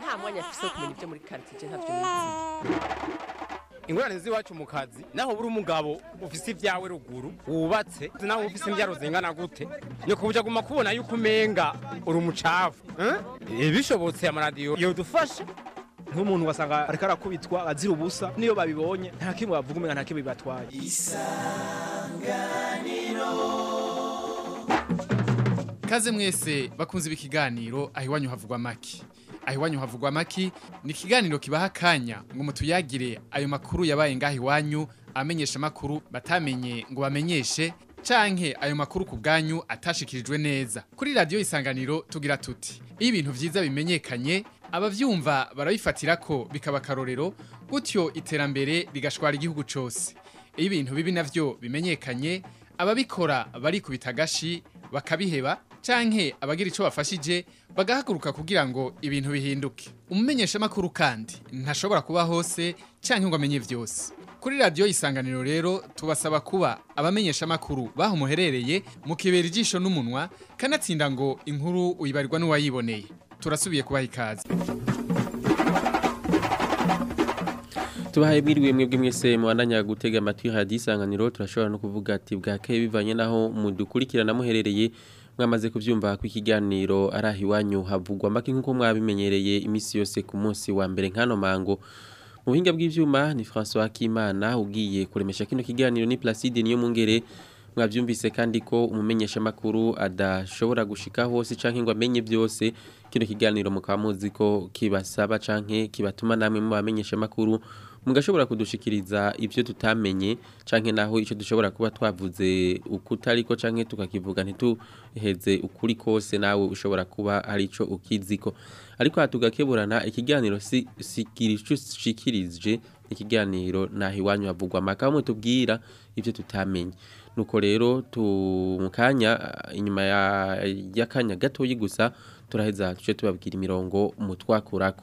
nta mwanya afise wo kumenya ibyo muri quartier ntavyo nizi ingorane z'iwacu mu kazi naho buri umugabo ufise ibyawe ruguru wubatse naho ufise imbyaro zingana gute ni kubuja guma kubona yuko umenga uri umucafu eh? bishobotse amaradiyo yodufasha nk'umuntu wasanga ariko arakubitwa azira ubusa niyo babibonye nta kimwe bavuga umenga nta kimwe bibatwaye Kaze mwese bakunze ikiganiro aho iwanyu havugwa maki. Aho iwanyu havugwa maki ni ikiganiro kibaha akanya ngo mutuyagire ayo makuru yabaye ngaho iwanyu amenyesha makuru batamenye ngo bamenyeshe canke ayo makuru ku bwanyu atashikirijwe neza. Kuri radio isanganiro tugira tuti iyo ibintu vyiza bimenyekanye abavyumva barabifatira ko bikaba karorero gutyo iterambere rigashwara igihugu cose. Iyo ibintu bibi navyo bimenyekanye ababikora barikubita agashi bakabiheba canke abagira ico bafashije bagahaguruka kugira ngo ibintu bihinduke umumenyesha makuru kandi ntashobora kuba hose canke ngo amenye vyose kuri radio isanganiro rero tubasaba kuba abamenyesha makuru baho muherereye mukibera ijisho n'umunwa kanatsinda ngo inkuru uyibarirwa n'uwayiboneye turasubiye kubaha ikaze tubahaye mwiriwe mwebwe mwese mubandanya gutega amatwi hadi isanganiro turashobora no kuvuga ati bwakeye bivanye naho mudukurikirana muherereye mwamaze kuvyumva ko ikiganiro ari aho iwanyu havugwa make nk'uko mwabimenyereye iminsi yose ku munsi wa mbere nk'ano mango mu buhinga bw'ivyuma ni François Kimana ugiye kuremesha kino kiganiro ni Placide niyo mungere mwavyumvise kandi ko umumenyesha makuru adashobora gushika hose canke ngo amenye byose kino kiganiro mukaba muzi ko kibasaba canke kibatuma namwe mu bamenyesha makuru mugashobora kudushikiriza ivyo tutamenye canke naho ico dushobora kuba twavuze ukutariko canke tukakivuga ntituheze ukuri kose nawe ushobora kuba hari ico ukiziko ariko hatugakeburana ikiganiro si sikirishikirije ikiganiro naho iwanyu havugwa amakamo mutubwira ivyo tutamenye nuko rero tu mukanya inyuma ya yakanya gatoyi gusa turaheza tuce tubabwira imirongo mutwakurako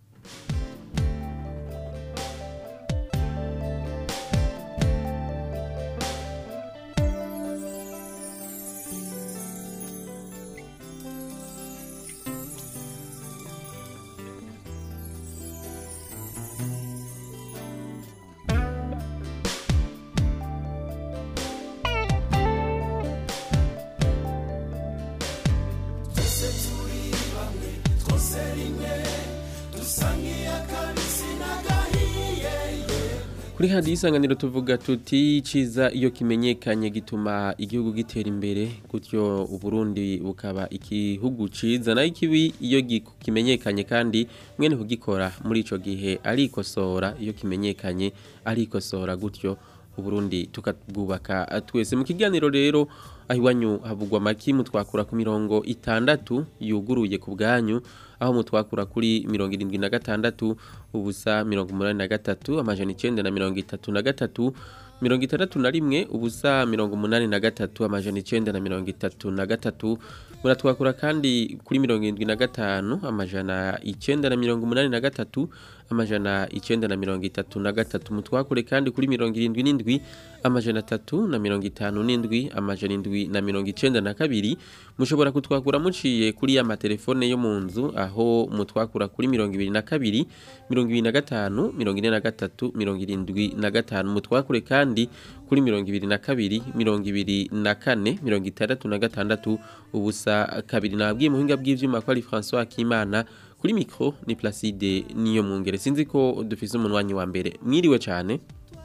Kuri hadi isanganiro tuvuga tuti ciza iyo kimenyekanye gituma igihugu gitera imbere gutyo uburundi bukaba igihugu ciza nayo ikibi iyo giku- kimenyekanye kandi mwene kugikora muri ico gihe arikosora iyo kimenyekanye arikosora gutyo uburundi tukabwubaka twese mu kiganiro rero aho iwanyu havugwa makimu twakura ku mirongo itandatu yuguruye ku bwanyu aho mutwakura kuri mirongo irindwi na gatandatu ubusa mirongo umunani na gatatu amajana icenda na mirongo itatu na gatatu mirongo itandatu na rimwe ubusa mirongo umunani na gatatu amajana icenda na mirongo itatu na gatatu muratwakura kandi kuri mirongo irindwi na gatanu amajana icenda na mirongo umunani na gatatu amajana icenda na mirongo itatu na gatatu mutwakure kandi kuri mirongo irindwi n'indwi amajana atatu na mirongo itanu n'indwi amajana indwi na mirongo icenda na kabiri mushobora kutwakura muciye kuri ya matelefone yo mu nzu aho mutwakura kuri mirongo ibiri na kabiri mirongo ibiri na gatanu mirongo ine na gatatu mirongo irindwi na gatanu mutwakure kandi kuri mirongo ibiri na kabiri mirongo ibiri na kane mirongo itandatu na gatandatu ubusa kabiri nabwiye muhinga bw'ivyuma ko ari François Kimana kuri mikro ni Placide niyo mwungere sinzi ko dufise umunwanyi wa mbere mwiriwe cyane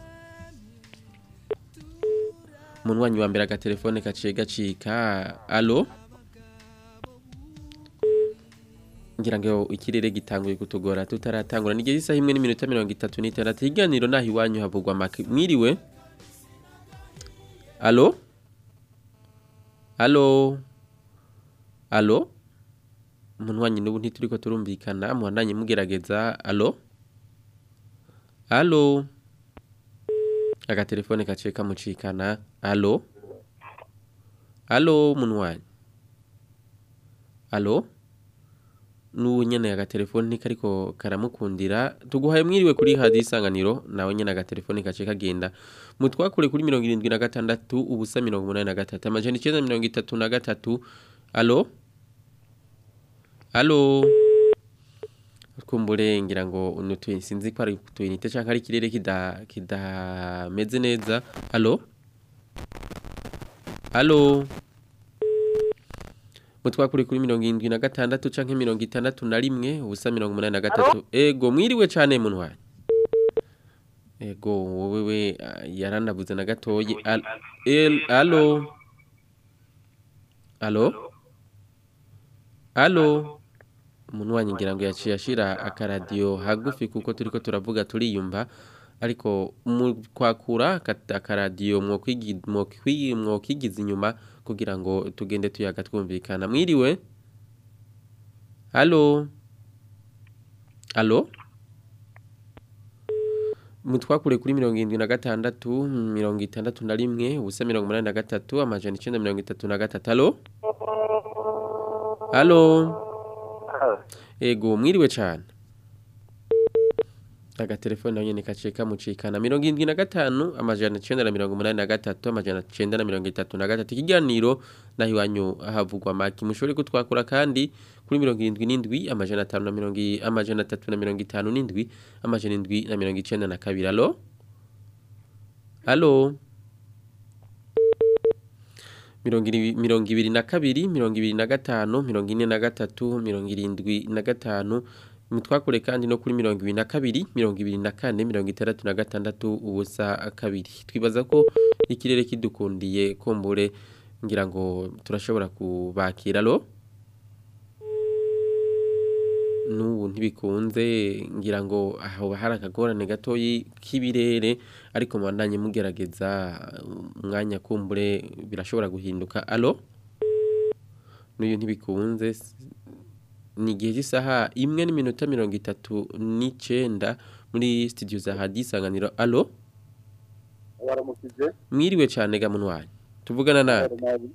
umunwanyi wa mbere agatelefone kaciye gacika alo ngira ngo ikirere gitanguye kutugora tutaratangura nigeze isaha imwe n'iminota mirongo itatu n'itandatu iganiro naho iwanyu havugwa make mwiriwe alo alo alo umunwanyi n'ubu ntituriko turumvikana muhandanye mugerageza alo alo agatelefone kaciye kamucikana alo alo munwanyi alo n'ubu nyene agatelefone ntikariko karamukundira tuguhaye mwiriwe kuri hadi isanganiro nawe nyene agatelefone kaciye kagenda mutwakure kuri mirongo irindwi na gatandatu ubusa mirongo umunani na gatatu amajana icenda mirongo itatu na gatatu alo alo kumbure ngira ngo unutu sinzi ko ari utuyinite cyangwa ari ikirere kida kidameze neza allo allo mutwakuri kuri mirongo irindwi na gatandatu canke mirongo itandatu na rimwe ubusa mirongo umunani na gatatu ego mwiriwe cane muntwari ego wowe we ah, yaranabuze na gatoyi Al- el allo allo allo umuntu wanyu ngira ngo yaciye ashira akaradiyo hagufi kuko turiko turavuga turiyumva ariko mu kwakura aka- akaradiyo mwokwigi- mwokwi- mwokigiza inyuma kugira ngo tugende tuyaga twumvikana mwiriwe halo halo mutwakure kuri mirongo irindwi na gatandatu mirongo itandatu na rimwe ubusa mirongo umunani na gatatu amajana icenda mirongo itatu na gatatu halo halo ego mwiriwe cane agatelefone nayo nyene kaciye kamucikana mirongo irindwi na gatanu amajana icenda na mirongo umunani na gatatu amajana icenda na mirongo itatu na gatatu ikiganiro naho iwanyu havugwa maki mushobore kutwakura kandi kuri mirongo irindwi n'indwi amajana atanu na mirongo i- amajana atatu na mirongo itanu n'indwi amajana indwi na mirongo icenda na kabiri alo alo mirongo iri- mirongo ibiri na kabiri mirongo ibiri na gatanu mirongo ine na gatatu mirongo irindwi na gatanu mutwakure kandi no kuri mirongo ibiri na kabiri mirongo ibiri na kane mirongo itandatu na gatandatu ubusa kabiri twibaza ko ikirere kidukundiye kumbure ngira ngo turashobora kubakira alo n'ubu ntibikunze ngira ngo aho hari akagorane gatoyi k'ibirere ariko mubandanye mugerageza umwanya kumbure birashobora guhinduka alo n'uyu ntibikunze s- ni igihe cy'isaha imwe n'iminota mirongo itatu n'icenda muri studio za hadi isanganiro alo waramukije mwiriwe cane ga munwanyi tuvugana nande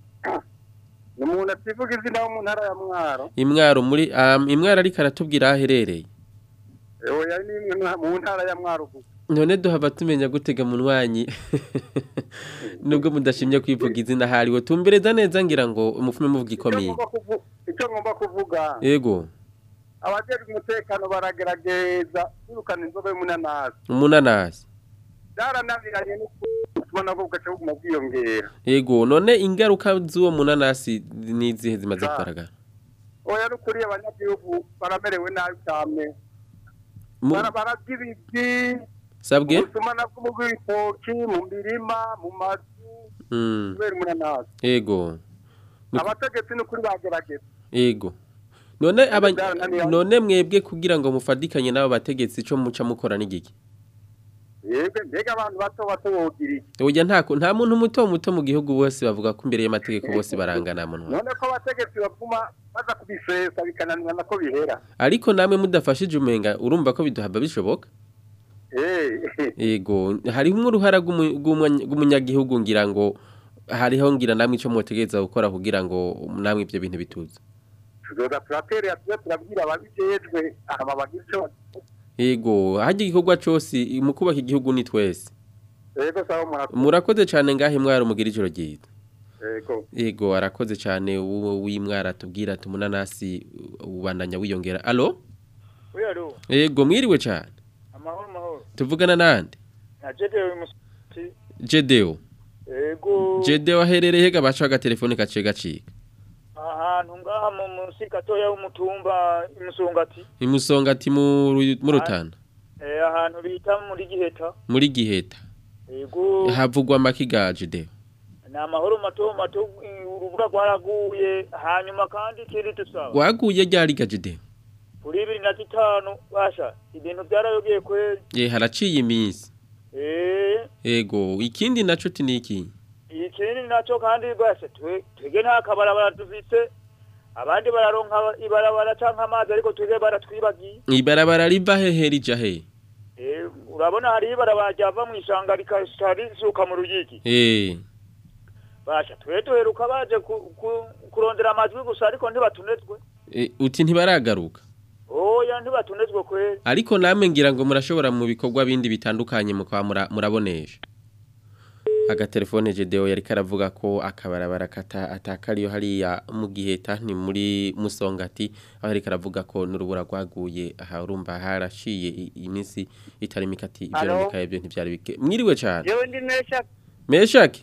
ni umuntu ativuga izina wo mu ntara ya mwaro imwaro muri um, imwaro ariko aratubwira aho aherereye ewe yari n'imwe mwa- mu ntara ya mwaro gusa none duhava tumenya gutega munwanyi nubwo mudashimye kwivuga izina hariwe tumbereza neza ngira ngo umufume muvuga Icyo ikomeye ngomba kuvu- icyo ngomba kuvuga yego abajejwe umutekano baragerageza kwirukana inzoga y'umunanasi umunanasi byarananiranye no gutuma nabwo bugaca buguma bwiyongera yego none ingaruka z'uwo munanasi ni izihe zimaze Za- kugaragara oya n'ukuri abanyagihugu baramerewe nabi cyane Mu- Bara- bararya ibiti sabwe ubusuma nabwo mu bw'ibitoki mu mirima mu mazu Mm, kubera umunanasi yego Ni- abategetsi n'ukuri bagerageza yego none aba byarananiranye. none mwebwe kugira ngo mufadikanye n'abo bategetsi ico muca mukora n'igiki yebwe mbega abantu bato bato bogira iki oya nta ko- nta muntu muto muto mu gihugu bose bavuga ko imbere y'amategeko bose barangana munwa none ko abategetsi baguma baza kubisesa bikananirana ko bihera ariko namwe mudafashije umenga urumva ko biduhaba bishoboka Eh, yego hariho uruhara rw'umu- rw'umunya- rw'umunyagihugu ngira ngo hariho ngira namwe ico mwotegereza gukora kugira ngo namwe ivyo bintu bituze tuzoza turaterera tuze turabwira ababijejwe aba bagira ico bakora. yego harya igikorwa cose mu kubaka igihugu ni twese yego sawa murakoze murakoze cane ngahe mwari mugira ijoro ryiza yego yego arakoze cane uwo w'imwara tubwira tumunanasi ubandanya wiyongera alo Oya alo, yego mwiriwe cane amahoro mahoro. tuvugana nande Najede uyu musi. jedeo Ego. jedeo aherereye hega baca agatelefone gaciye gacika Ahantu ngaha mu musi gatoya w'umutumba imusongati. imusonga ati mu Ru- mu rutana Eh ahantu bita muri giheta. muri giheta Ego. havugwa amakiga jedeo Ni amahoro mato mato eh, urubura rwaraguye hanyuma kandi ikindi tusaba. waguye ryari ga jedeo Kuri ibiri na zitanu basha ibintu byarayogeye kweli. ye haraciye iminsi Eh yego ikindi naco ti niki ikindi naco kandi basha twe twege nta kabarabara dufite. Abandi bararonka ibarabara canke amazi ariko twege baratwibagiye. ibarabara riva hehe rija he Eh, urabona hari ibarabara ryava mu ishanga rikashika risuka mu ruyigi eh basha twe duheruka baje ku- ku- kurondera amajwi gusa ariko ntibatunezwe e, uti ntibaragaruka oya ntibatunezwe kweli ariko namwe ngira ngo murashobora mu bikorwa bindi bitandukanye mukaba mura- murabonesha agatelefone Gedeo yari karavuga ko akabarabara kata atakariyo hariya mu giheta ni muri musongati aho yari karavuga ko n'urubura rwaguye aha urumva harashiye i- iminsi itari mikati ibyo Alo? bikaye ibyo ntibyari bike mwiriwe cyane Jewe ndi mesha meshake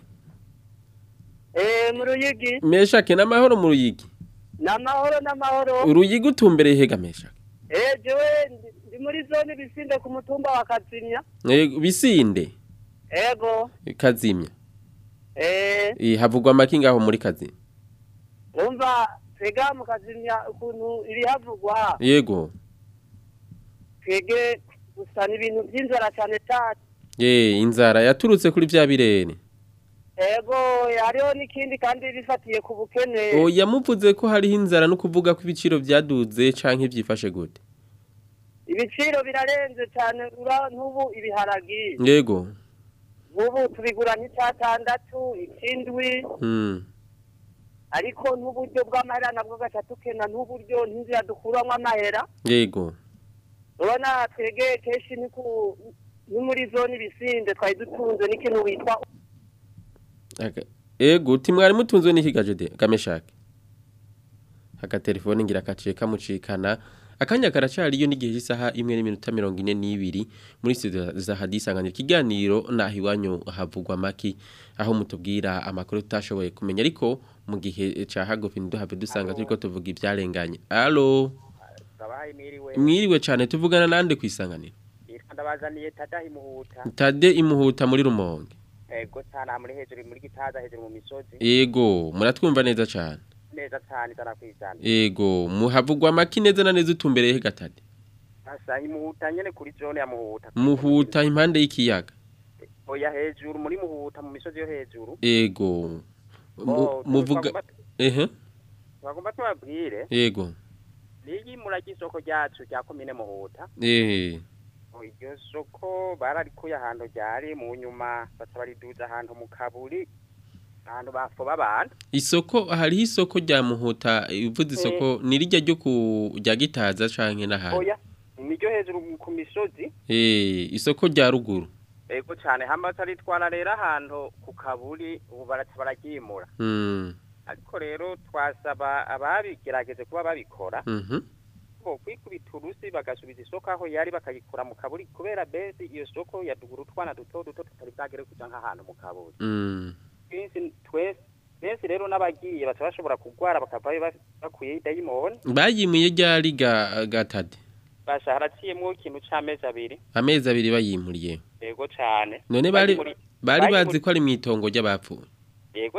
eh mu ruyigi meshake n'amahoro mu ruyigi n'amahoro n'amahoro uruyigi utumbereye hega meshake eh jewe ndi- ndi muri zone bisinde ku mutumba wa Kazimya Eh, bisinde ego kazimya eh Eh, havugwa amaki ngaho muri kazimya umva twega mu Kazimya ukuntu iri havugwa yego twege gusa ni ibintu by'inzara cyane cyane ye inzara yaturutse kuri bya birere ego hariho n'ikindi kandi bifatiye ku bukene oya muvuze ko hariho inzara no kuvuga ko ibiciro byaduze canke byifashe gute ibiciro birarenze cyane ura n'ubu ibiharagi yego nk'ubu tubigura nk'icyatandatu ikindwi mm. ariko n'uburyo bw'amahera nabwo gacatukena n'uburyo n'inzira dukuramo amahera yego urabona twege kenshi ni ku ni muri zone ibisinde twari dutunze n'ikintu witwa Aga- yego uti mwari mutunzwe n'ikigaje de kameshake agatelefone ngira kaciye kamucikana akanya karacari iyo n'igihe cy'isaha imwe n'iminota mirongo ine n'ibiri muri studio za hadisanganira ikiganiro naho iwanyu havugwa maki aho mutubwira amakuru tutashoboye kumenya ariko mu gihe ca hagufi ntiduhave dusanga turiko tuvuga ivyarenganye alo Sabahaye miriwe. mwiriwe cane tuvugana nande kwisanganira Yitwa ndabazaniye tadahi muhuta. tade imuhuta muri rumonge Ego sana muri hejuru muri gitaza hejuru mu misozi. yego muratwumva neza cane Neza cyane zana kwizana. Ego, muhavugwa maki neza na neza utumbereye gatade. Asa imuhuta nyene kuri zone ya muhuta. Muhuta impande y'ikiyaga. Oya hejuru muri muhuta mu misozi yo hejuru. Ego. Mu- Oh, Muvuga twagomba- ehe. Twagomba tubabwire. Ego. Niyi muragi isoko ryacu rya komine muhuta. Eh. Oh, Iryo soko bararikuye ahantu ryari mu nyuma baca bariduza ahantu mu kaburi. Ahantu bafoba abantu. Isoko hari isoko rya muhuta ivuze isoko ni rijya ryo ku rya gitaza canke n'ahandi. Oya. Niryo hejuru ku misozi. Eh, isoko rya ruguru. Ego cyane hama taritwara rero ahantu ku kaburi ubu baraca bararyimura Mm. ariko rero twasaba ababigerageje kuba babikora Mhm. ko kwikubita urusi bagasubiza isoko aho yari bakayikura mu kaburi kubera bezi iyo soko yadugura utwana duto duto tutari bwagere kuja nk'ahantu mu kaburi Mm. twese twese benshi rero n'abagiye baca bashobora kugwara bakavayo ba- bakuye dayimoni Bayimuye ryari ga gatade. basha haraciyemwo ikintu c'amezi abiri Amezi abiri bayimuriye. yego cane None bari Bayimuri- bari bayimuri- bazi ko ari mwitongo ry'abapfuye. yego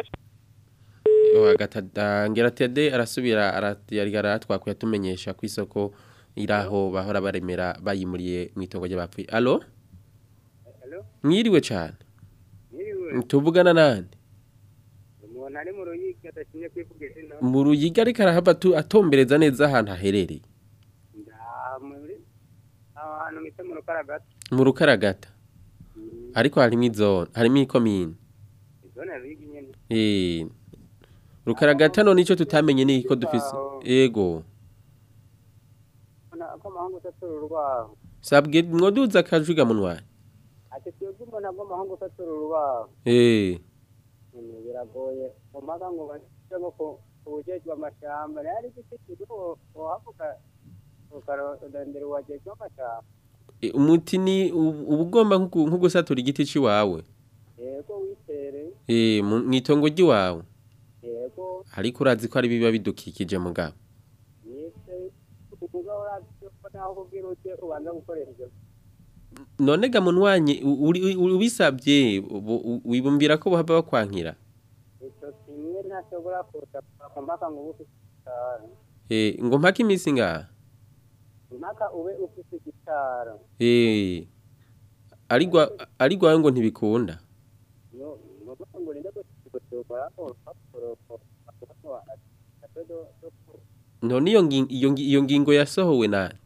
agatada ngira tede arasubira arati aratwakuye atumenyesha ku isoko iraho bahora baremera bayimuriye mu itongo ry'abapfuye allo mwiriwe cyane tuvugana nande umuntu ari mu ruyigi adashinzwe kwivuga izina mu ruyiga ariko arahava atu- atombereza neza ahantu haherereye Nda- muri aho hantu mwite mu rukaragata mu rukaragata ariko harimo izone harimo ikomine izone ya ruyigi nyene eh rukaragata none icyo tutamenye ni ko dufise yego Ubona ko amahanga utatura urubaho sabwe mwoduza akajuga munwa ati twebwe umuntu agwa amahanga utatura urubaho eh Nyene biragoye umaga ngo bashyire ngo ku ubujejwe amashamba rero ari igiti kiri uhavuga ukarondera uwajejwe amashamba E, umuti ni ubu- uba ugomba nko gu- nko gusatura igiti cy'iwawe yego witere eh mu mu itongo ry'iwawe yego ariko urazi ko ari biba bidukikije mugabo yise ukuvuga uravye ko naho kubwira uti ubanza gukoresha ivyo none ga munwanye u- uri- uri- ubisabye ubu- u- wibumbira ko bahava bakwankira ico kimwe ntashobora kuza mpaka ngo ube ufise igitara eh ngo mpaka iminsi ngaha mpaka ube ufise igitara eh arigwa arigwa ngo ntibikunda no ngombwa ngo urinde gushobora urupapuro none iyo ngi- iyo ngi- iyo ngingo yasohowe nande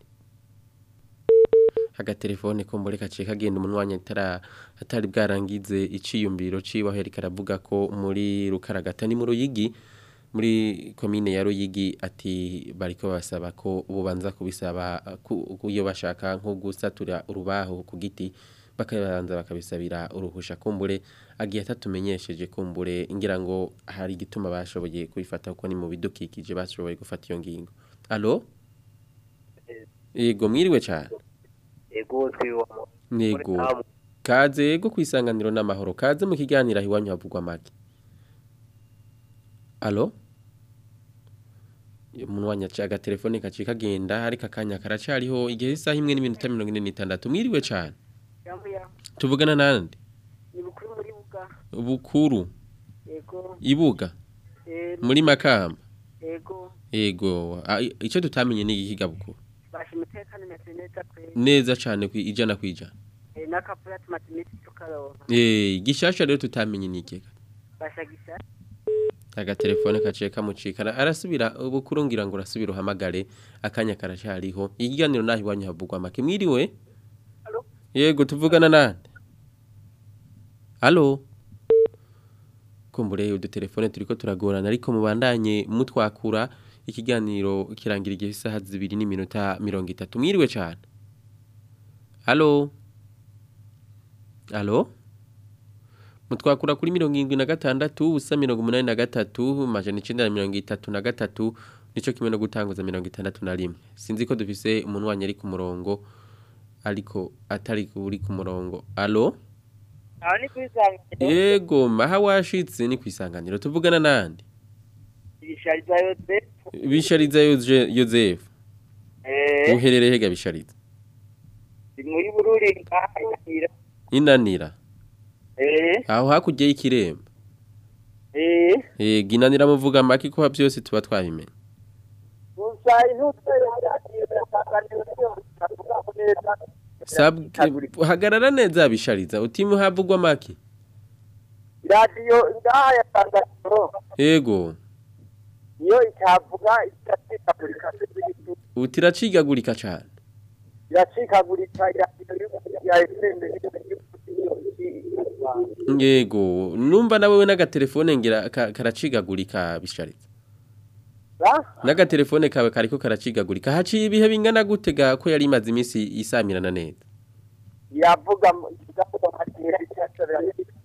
agatelefone ko mbore kaciye kagenda umunwanya atara atari bwarangize iciyumviro ciwe aho yari karavuga ko muri rukaragata ni mu ruyigi muri komine ya ruyigi ati bariko basaba ko bubanza kubisaba ku- ku- iyo bashaka nko gusatura urubaho ku giti bakabanza bakabisabira uruhusha kumbure agiye atatumenyesheje kumbure ngira ngo hari igituma bashoboye kubifata kuko ni mu bidukikije bashoboye gufata iyo ngingo alo yego mwiriwe cyane ego twiwa Nego. Kaze yego kwisanganiro n'amahoro. Kaze mu kiganiro iwanyu havugwa make. Allo? Umuntu wanyaca agatelefone kaci kagenda ariko akanya karacariho igihe isaha imwe n'iminota 46 mwiriwe cyane. Tuvugana nande? ni bukuru muri buga Bukuru yego ibuga Eh, muri makamba. yego Ego a- i- ico tutamenye ni igihiga bukuru. basha umutekano imeze neza pe Neza cyane kwi ijana kwijana. Eh, n'akapura tumaze iminsi tukaronka Eh gishasha rero tutamenye ni ikega. basha gisa agatelefone kaciye kamucikana arasubira ubukuru ngira ngo urasubira uhamagare akanya karacariho ikiganiro naho iwanyu havugwa make mwiriwe yego tuvugana nande halo kumbure udutelefone turiko turagorana ariko mubandanye mutwakura ikiganiro kirangira igihe isaha zibiri n'iminota mirongo itatu mwiriwe cyane halo halo mutwakura kuri mirongo irindwi na gatandatu ubusa mirongo umunani na gatatu majana icenda na mirongo itatu na gatatu nico kimwe no gutanguza mirongo itandatu na rimwe sinzi ko dufise umuntu wanyu ari ku murongo ariko atari uri ku murongo alo aho ni kwisanganiro yego maha washitse ni kwisanganiro tuvugana nande ibishariza yose bishariza Yoze- yozefu eh uherereye hega bishariza ni muri bururi ngaha inanira eh aho hakurya y'ikiremba eh yego inanira muvuga make ko byose tuba twabimenye gusa intutse yasanganiro cyo tuvuga ko neza Sabwe hagarara neza bishariza utimu havugwa make radiyo ngaha yasanganiro yego niyo itavuga itacikagurika utiracigagurika cyane iracikagurika iradiyo ya FM yego numva nawe we n'agatelefone ngira ka- karacigagurika bishariza n'agatelefone kawe kariko karacigagurika haciye ibihe bingana gute ga ko yari imaze iminsi isamirana neza iravuga igavuga matera icyasabira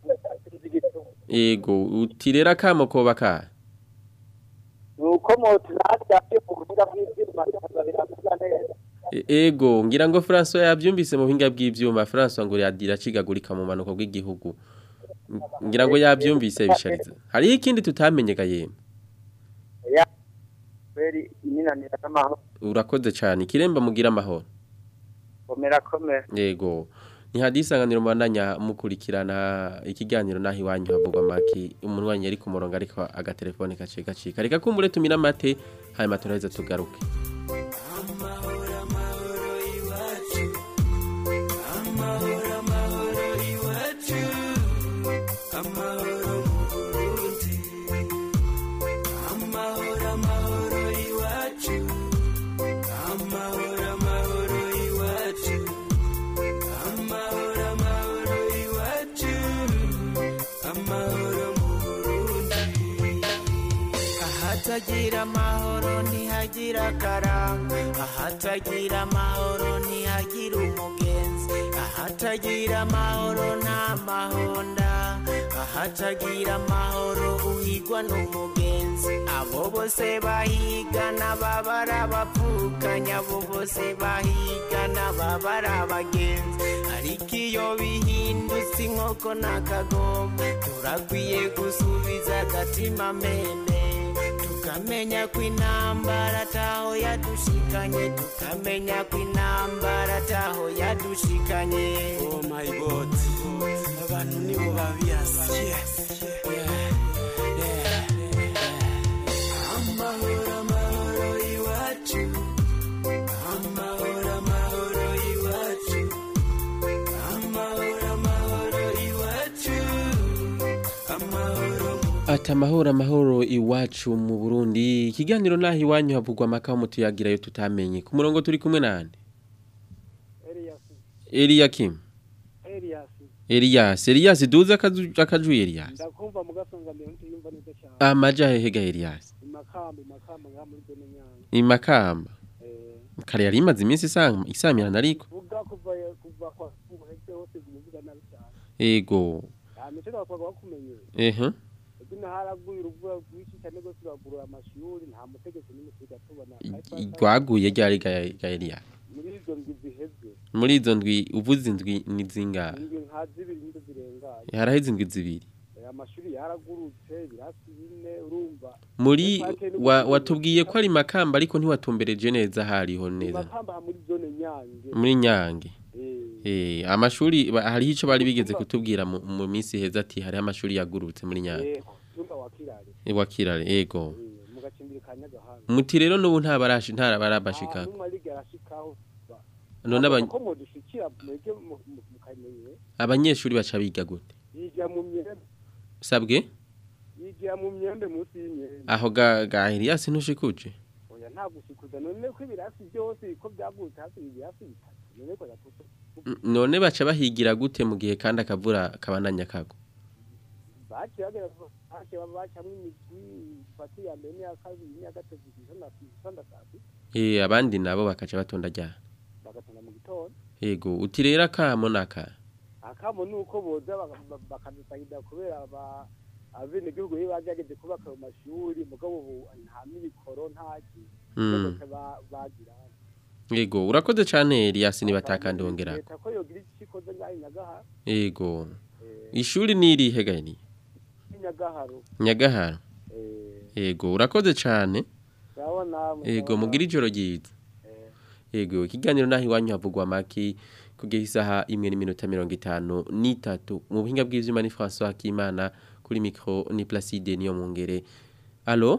yego utirera kamo koba ka nuko moto natwe mu buhinga bw'ibyuma biravuga neza E- ego ngira ngo François yabyumvise mu buhinga bw'ivyuma François ngo yadira cigagurika mu manuko bw'igihugu Ng- ngira ngo yabyumvise bishariza hari ikindi tutamenye ga yemwe ya kweli ininanira n'amahoro urakoze cyane ikiremba mugira amahoro komera komera Yego. Ni hadisanganiro mbandanya mukurikirana ikiganiro nahi wanyu havugwa maki umuntu wanyu ari ku murongo ariko agatelefone kaciye gacika. Reka kumbure tumira mate hanyuma turaheza tugaruke. ahatagira amahoro ntihagira akaranga ahatagira amahoro ntihagira umugenzi ahatagira amahoro nta mahonda ahatagira amahoro uhigwa n'umugenzi abo bose bahigana baba ari abapfukanya abo bose bahigana baba ari abagenzi ariko iyo bihindutse inkoko n'akagomba turakwiye gusubiza agatima mende tukamenya ko intambara ataho yadushikanye tukamenya ko intambara ataho yadushikanye oh my god abantu nibo babiyasi yes amahoro amahoro iwacu amahoro amahoro iwacu amahoro amahoro iwacu amahoro Ati amahoro amahoro iwacu mu Burundi. Ikiganiro nahi iwanyu havugwa maka mutuyagirayo tutamenye. Ku murongo turi kumwe nande? Elia Kim. Elias Elias. Elias duza akaju akaju Elias. ndakumva mugasongamira ntiyumva neza cyane Amaja hehega Elias. imakamba imakamba ngaha muri zone nyanga Imakamba. Kare yari imaze iminsi isanga isamirana ariko. vuga kuva kuva kwa umuhetse hose ibintu ego amico twakwaga bakumenye ehe ego ino haraguye uruvura rwinshi cyane rwose ruragurura amashuri nta mutegetsi n'umwe twiga tubona rwaguye ryari Ga- gaeliya muri izo ndwi ziheze muri izo ndwi uvuze indwi ni zingahe indwi nka zibiri nizo zirengaye haraheze indwi zibiri Eh, amashuri yaragurutse ibirasi bine urumva muri Epake ni wa- gukura. watubwiye ko ari makamba ariko ntiwatumbereje neza hariho neza makamba muri zone nyange muri nyange Eh, eh amashuri ba- hariho ico bari bigeze kutubwira mu, mu minsi heza ati hariho amashuri yagurutse muri nyange eh, tumba wa kirare Eh, wakirare ego mu gacimbiri ka nyagahanga muti rero n'ubu nta barashi nta barabashika numwe arige arashikaho none aba- ko mudushikira mwege mu- mu- mukamenye abanyeshuri baca biga gute yigira mu myembe sabwe yigira mu myembe munsi y'imyembe aho ga ga Elias ntushikuje oya nta gushikuza none ko ibirasi byose ko byagurutse hafi ibirasi bitatu none ko yakuto N- none baca bahigira gute mu gihe kandi akavura kabandanya kago baciye bagera baciye bacamwo imigwi ifata iya mbere n'iya kabiri n'iya gatatu isonda isonda saa sita eh abandi nabo bakaca batonda ryana bagatonda mu gitondo yego uti rero akamo naka akamo ni uko boza baka- ba- bakadusahida kubera aba abenegihugu iyo bagerageje kubaka ayo mashuri mugabo ubu nta mikoro nta ki Mm. bose ba- bagira yego urakoze cane Elias nibatakandi wongera leta ko yogira icyo ikoze ngaho i nyagaharo yego ishuri nirihe gani i nyagaharo nyagahara yego urakoze cane urabona yego mugira ijoro ryiza yego ikiganiro naho iwanyu havugwa maki kugeza isaha imwe n'iminota mirongo itanu n'itatu mu buhinga bw'ivyuma ni François Hakimana kuri micro ni Placide niyo mungere allo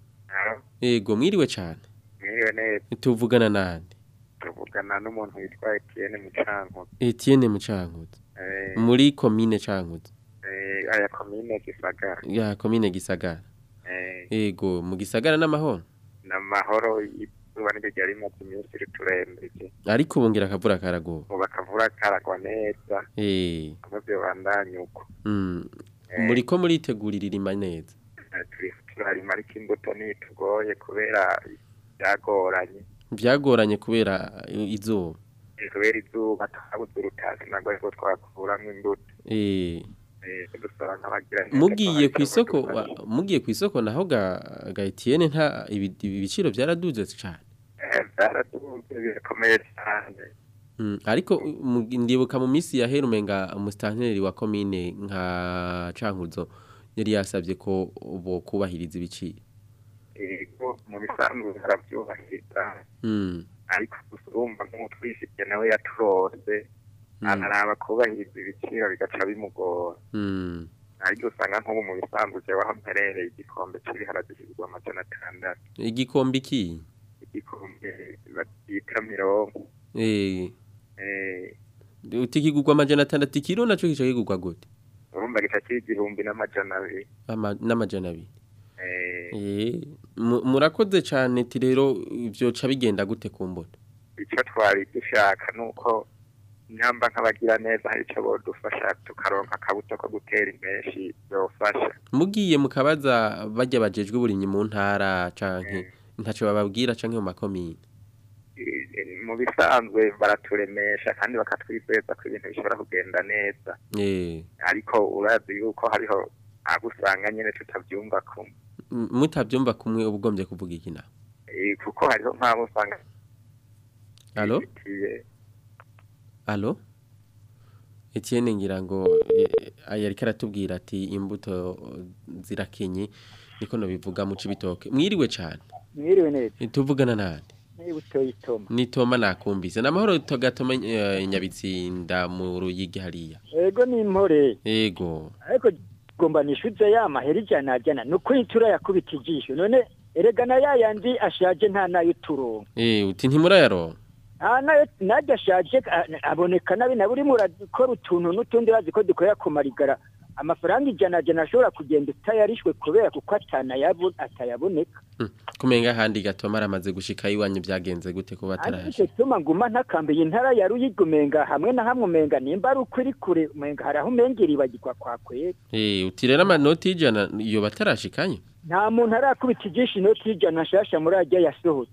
yego mwiriwe cane mwiriwe neza tuvugana nande tuvugana n'umuntu witwa Etienne Mucankuzo Etienne Mucankuzo Eh, muri commune Cankuzo eh, aya komine Gisagara ya commune Gisagara Eh, yego mu Gisagara n'amahoro n'amahoro izuba niryo ryari rimaze iminsi riturembeje ariko bongera akavura karago ubu akavura karagwa neza eh kumwe vyobandanya uko mm. Eh. muriko muritegurira irima neza Eh, turi turarima ariko imbuto ntitugoye kubera byagoranye byagoranye kubera izuba Eh, kubera izuba twabuze urutasi nagwo ariko twakuramwo imbuto eh Eh, dusaba nk'abagira neza mugiye ku ko isoko badufasha. wa- mugiye ku isoko naho ga ga Etienne nta ibi- ibiciro byaraduze cyane Eh, byaraduze birakomeye cyane Mm, ariko mu- ndibuka mu minsi yahera umenga umustanteri wa commune nka Cankuzo yari yasabye ko bo kubahiriza ibiciro yego mu bisanzwe barabyubahiriza mm. ariko gusa urumva nk'umutwishikiye nawe yaturose araraba kubahiriza ibiciro bigaca bimugora Mm. ariko usanga nk'ubu mu bisanzwe jewe aho mperereye igikombe cy'ibiharage kigurwa amajana atandatu igikombe iki igikombe bita mirongo eh eh, utikigurwa amajana atandatu ikiro naco kica kigurwa gute urumva gica kiri igihumbi n'amajana abiri Ama- n'amajana abiri Eh, eh mu- murakoze cyane ti rero byoca bigenda gute ku mbuto icyo twari dushaka ni uko nyamba nk'abagira neza hari icyo bodufasha tukaronka akabuto ko gutera impeshi byofasha mugiye mukabaza bajya bajejwe uburimyi mu ntara canke ntaco bababwira canke mu makomine Eh, mu bisanzwe baraturemesha kandi bakatwizeza ko ibintu bishobora kugenda neza eh ariko urazi yuko hariho abo usanga nyine tutabyumva kumwe m- mutavyumva kumwe ubugombye kuvuga iki na Eh, kuko hariho nk'abo usanga allo bifitiye allo Etienne ngira ngo eh, aya ariko aratubwira ati imbuto zirakenye niko no bivuga mu cibitoke mwiriwe cyane mwiriwe neza tuvugana nande niba utoye itoma ni Toma nakumvise namahoro togatoma eh, nyabitsinda mu ruyigi hariya ego ni impore ego ariko gomba nishuze ya mahera ijana ajana ni ukuri turayakubita ijisho none erega na ya yandi ashaje nta nayo turonka eh uti ntimurayaronka nta nayo najya ashaje a- aboneka nabi na buri murakora utuntu n'utundi bazi ko dukorera ku marigara amafaranga ijana ajana ashobora kugenda utayarishwe kubera kuko atanayabu- atayaboneka kumenga handi gatoma aramaze gushika iwanyu byagenze gute kuba ariko ataraje icyo cyuma nguma ntakambiye intara ya ruyigi umenga hamwe na hamwe umenga nimba ari ukuri kure umenga hari aho umengera ibagirwa kwa kwera eh uti rero amanoti y'ijana iyo batarashikanye nta muntu arakubita ijisho inoti y'ijana nshasha muri ajya yasohotse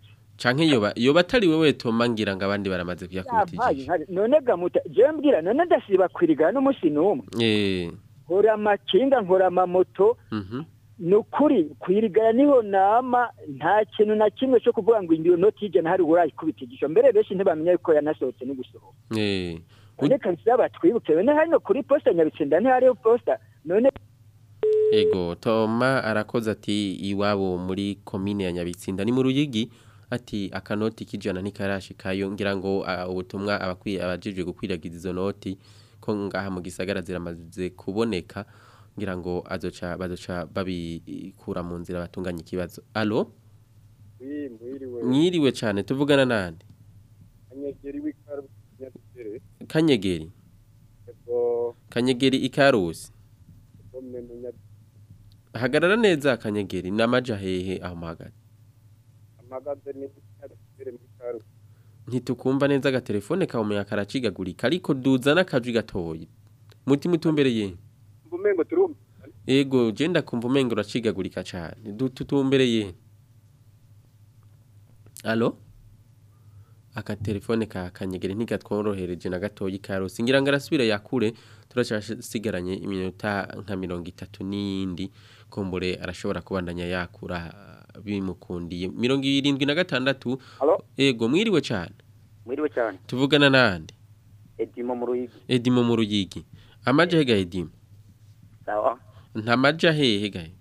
canke yoba yoba atari wewe toma ngira ngo abandi baramaze kuyakubita yampaye inkari none gamuta je mbwira none ndasiba kwirigana n'umunsi n'umwe eh nkora amakinga nkora amamoto mhm ni ukuri kwirigana niho nama nta kintu na kimwe cyo kuvuga ngo indiyo noti y'ijana hari urayikubita igisho mbere benshi ntibamenya yuko yanasohotse no gusohoka eh none kabisa batwibuke bene hano kuri posta nyabitsinda ntihariho posta none Ego Toma arakoze ati iwabo muri komine ya Nyabitsinda ni mu Ruyigi ati akanoti kijana ntikarashikayo ngira ngo ah, ubutumwa abakwiye abajijwe gukwiragiza izo noti ko ngaha mu gisagara ziramaze kuboneka ngira ngo azoca bazoca babikura mu nzira batunganya ikibazo allo mwiriwe mwiriwe cyane tuvugana nande anyegeri w'ikaru nyabitere kanyegeri ego kanyegeri ikarusi komne munyabitere hagarara neza kanyegeri namaja hehe aho mahagaze amagaze ni nyabitere muri karu ntitukumva neza agatelefone kawe umuyaga karacigagurika ariko duza n'akajwi gatoya mutima utumbereye mbumengo turumva ego je ndakumva umengo uracigagurika cane Du- tutumbereye alo akatelefone ka kanyegere ntigatworohereje na gatoya ikarosi ngira ngo arasubira yakure turacasigaranye iminota nka mirongo itatu n'iyindi kumbure arashobora kubandanya yakura bimukundiye mirongo irindwi na gatandatu Alo? ego mwiriwe cane mwiriwe cyane tuvugana nande edimo mu ruyigi edimo mu ruyigi amaja hega edimo sawa ntamaja hehe gahe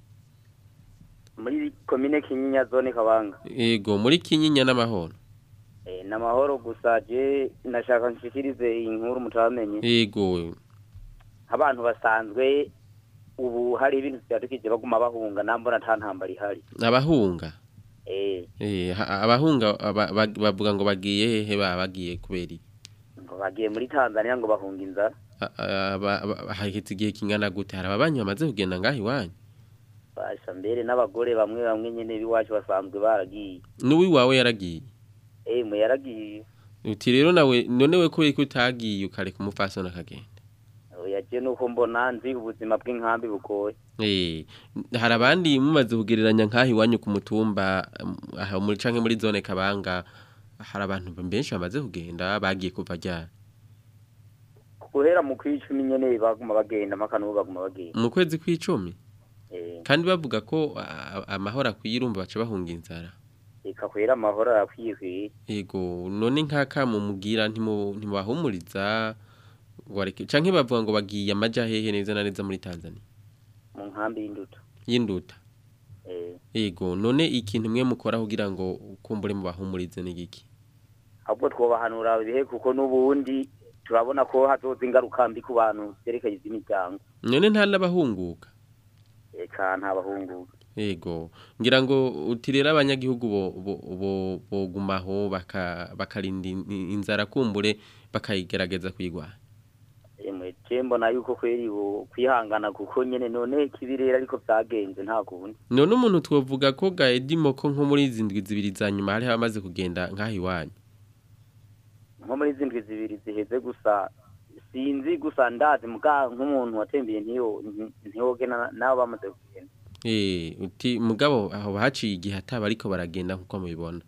muri komine kinyinya zone kabanga ego muri kinyinya n'amahoro eh namahoro gusa je nashaka nshikirize inkuru mutamenye ego abantu basanzwe ubu hari ibintu byadukije baguma bahunga nambona nta ntambara ihari abahunga eh eh ha- abahunga aba- ba- bavuga ngo bagiye hehe ba bagiye kubera iki? ngo bagiye muri Tanzania ngo bahunga inzara A- a- aba- aba- haheze igihe kingana gute hari ababanyi bamaze kugenda ngaho iwanyu basha mbere n'abagore bamwe bamwe nyene biwacu basanzwe baragiye n'uwiwawe yaragiye eh mu yaragiye uti rero nawe none we ko ko utagiye ukareka umupfasoni akagenda oya je nuko mbona nzi ubuzima bw'inkambi bugoye Eh, hari abandi mumaze kugereranya nk'aho iwanyu ku mutumba um, aha muri canke muri zone kabanga hari abantu benshi bamaze kugenda bagiye kuva ryari guhera mu kwicumi nyene baguma bagenda makanu baguma bagenda mu kwezi kw'icumi eh kandi bavuga ko a- amahoro akwiye urumva baca bahunga inzara reka kwera amahoro arakwiye kwiye yego none nk'aka mumubwira ntimu- ntimubahumuriza wareke canke bavuga ngo bagiye amaja hehe neza na neza muri Tanzania mu nkambi y'induto y'induta eh yego none ikintu mwe mukora kugira ngo kumbure mubahumurize ni giki ahubwo twobahanura ibihe kuko n'ubundi turabona ko hazoza ingaruka mbi ku bantu zerekeye iby'imiryango none nta n'abahunguka eka nta bahungu Ego ngira ngo uti rero abanyagihugu bo bo- bo- bogumaho baka bakarinda in- inzara kumbure bakayigerageza kuyigwanya emwe je mbona yuko kweri bo kwihangana kuko nyene none kibirera ariko vyagenze nta kundi none umuntu twovuga ko gaedimo ko nko muri izi ndwi zibiri za nyuma hari abamaze kugenda nk'aho iwanyu nko muri zindwi zibiri ziheze gusa sinzi gusa ndazi muga nk'umuntu watembeye ntiyo ntiyogena nabo bamaze kugenda Eh uti mugabo aho bahaciye igihe ataba ariko baragenda nkuko mubibona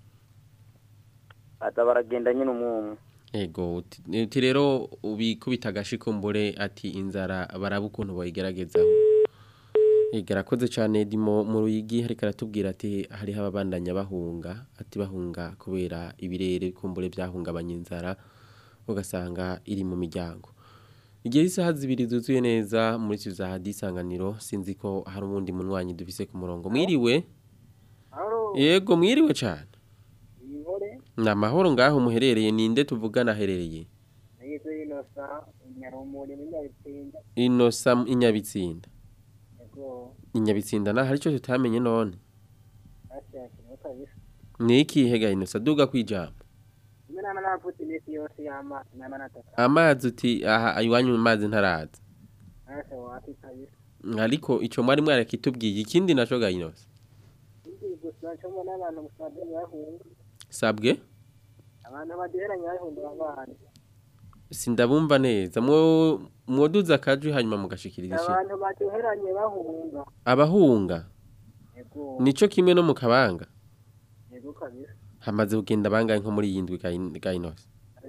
baza baragenda nyene umwumwe Ego uti uti rero ubikubita agashikumbure ati inzara baraba ukuntu bayigeragezaho Igarakoze cyane dimo mu ruyigi hariko aratubwira ati hariho ababandanya bahunga ati bahunga kubera ibirere kumbure byahungabanya inzara ugasanga iri mu miryango Igihe isaha zibiri zuzuye neza muri cyo za hadisanganiro sinzi ko hari umundi munwanyi dufise ku murongo mwiriwe Yego mwiriwe cyane Inkore, ni amahoro ngaho muherereye ninde tuvugana aherereye nageze inosa, nyarumuri n'inyabitsinda, inosa inyabitsinda yego, inyabitsinda na hari icyo tutamenye none bashakiriho kabisa. ni ikihe ga inosa duga kwijambo Rimwe nama navutse iminsi yose y'amazi, nama nataka, amazi uti aha iwanyu mu mazi ntaraza nasha wapi kabisa. ariko ico mwari mwarakitubwiye ikindi naco ga inosa Ikindi gusa nco mbona abantu musanze bahunga, sabwe abantu baduheranye bahunga abana. sindabumva neza mwo mwoduza akajwi hanyuma mugashikiriza ishi Abantu baduheranye bahunga, abahunga yego, nico kimwe no mu kabanga yego kabisa. hamaze kugenda bangahe nko muri iyi ndwi Gain- Gainos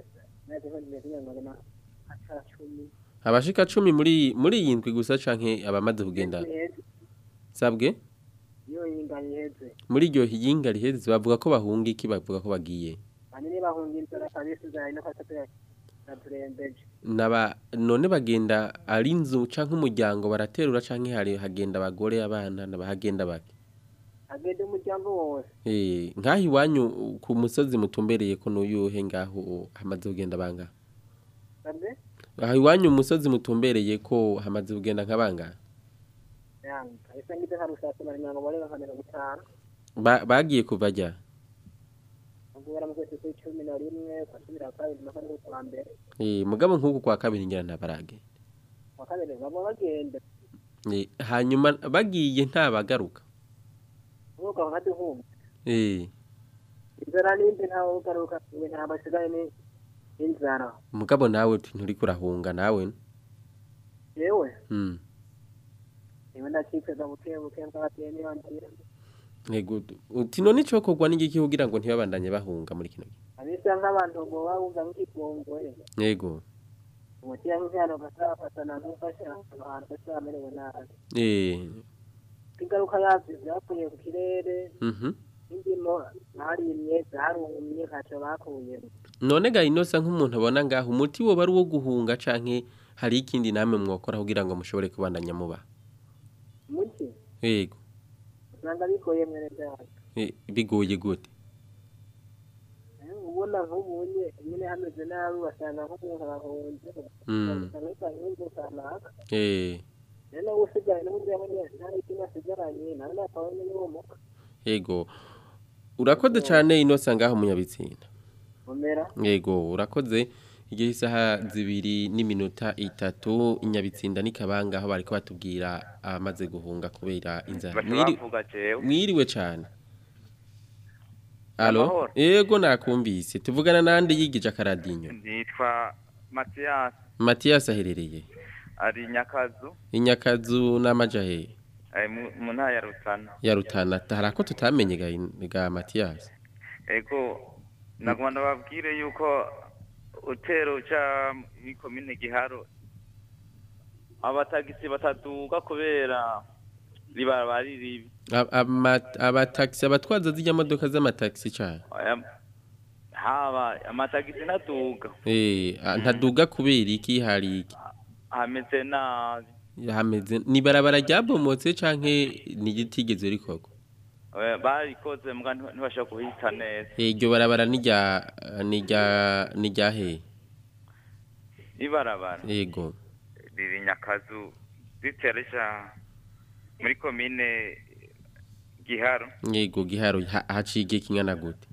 abashika 10 muri muri iyi ndwi gusa canke abamaze kugenda sabwe iyo yinga yiheze muri iryo yinga riheze bavuga ko bahunga iki bavuga ko bagiye hanini bahungira inzara kabisi zari no kwata turembeje naba none bagenda ari inzu canke umuryango baraterura canke hari hagenda abagore abana nabahagenda bake agende umuryango wose eh nkaho iwanyu ku musozi mutumbereye ko nuyuhe ngaho hamaze kugenda banga sabwe aho iwanyu umusozi mutumbereye ko hamaze kugenda nk'abanga yanga kabisa ngize nka rusasa bari mirongo bane na mirongo itanu Ba- bagiye kuva jya guhera mu kwezi kw'icumi na rimwe kwa cumi na kabiri na kane kwa mbere eh mugabo nk'uku kwa kabiri ngira ntabarage kwa kabiri baba bagenda eh hanyuma bagiye ntabagaruka nk'uko nkaduhumba eh inzara n'indi ntawe ugaruka iwe nta basigaye ni inzara mugabo nawe nturi kurahunga nawe yewe mm iwe ndacikeza buke buke mbateye niyo nzira Ego uti none cyo kogwa n'igiki kugira ngo ntibabandanye bahunga muri kino gihe abisa nk'abantu ngo bawuza nk'ikigongoye yego umuti nk'ihano gasafatana n'ufasha abantu basamerewe nabi eh ingaruka yavyo vyakuye ku kirere mhm indimo harimye zarumye ntaco bakuyemo none ga inosa nk'umuntu abona ngaho umuti wo bari wo guhunga canke hari ikindi namwe mwokora kugira ngo mushobore kubandanya muba muki yego usanga bigoye mwene vyacu eh, bigoye gute ubona nk'ubunye nyine hameze nabi basanga nk'umuntu arahunze Mm. usanga usanga inzu kanaka eh rero nawe usigaye n'uburyo yabonye nta n'ikintu asigaranye nawe nakabonye n'ubumuga yego urakoze cyane inosa ngaho munyabitsinda umera yego urakoze igihe isaha zibiri n'iminota itatu inyabitsinda n'ikabanga aho bariko batubwira abamaze guhunga kubera inzara Baca Mwiri- bavuga jewe. mwiriwe cyane alo Amahoro. yego nakumvise tuvugana nande yigije akaradinyo nitwa matiyasi matiyasi aherereye ari nyakazu inyakazu n'amajahe ari mu mu ntara ya rutana ya rutana hari ako tutamenye ga, ga matiyasi ego nagomba ndababwire yuko utero ca muri komine giharo abatagisi bataduga kubera ribaraba ari ribi Ab- ama- abatagisi abatwaza zijya modoka z'amatagisi cyane Aya- haba amatagisi ntaduga eh a- ntaduga kubera iki hari iki hameze nabi hameze ni barabara ryabomotse canke ni gitigeze rikoko Eh, barikoze mbwa nti- ntibashobora kuhita neza Eh, iryo barabara ni rya ni rya ni rya he ibarabara yego riri nyakazu riteresha muri komine giharo yego giharo ha- haciye igihe kingana gute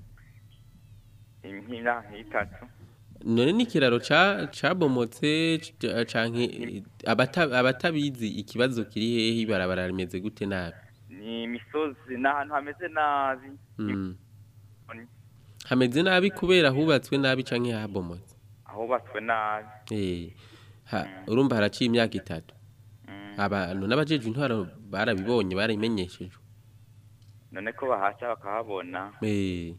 inkina nk'itatu none n'ikiraro ca cabomotse c- canke eh, abata- abatabizi ikibazo kiri hehe ibarabara rimeze gute nabi ni imisozi ni ahantu hameze nabi Mm. hameze nabi kubera hubatswe nabi canke habomotse ahubatswe nabi Eh, ha- urumva haraciye imyaka itatu abantu n'abajejwe intwaro barabibonye barabimenyeshejwe none ko bahaca bakahabona Eh,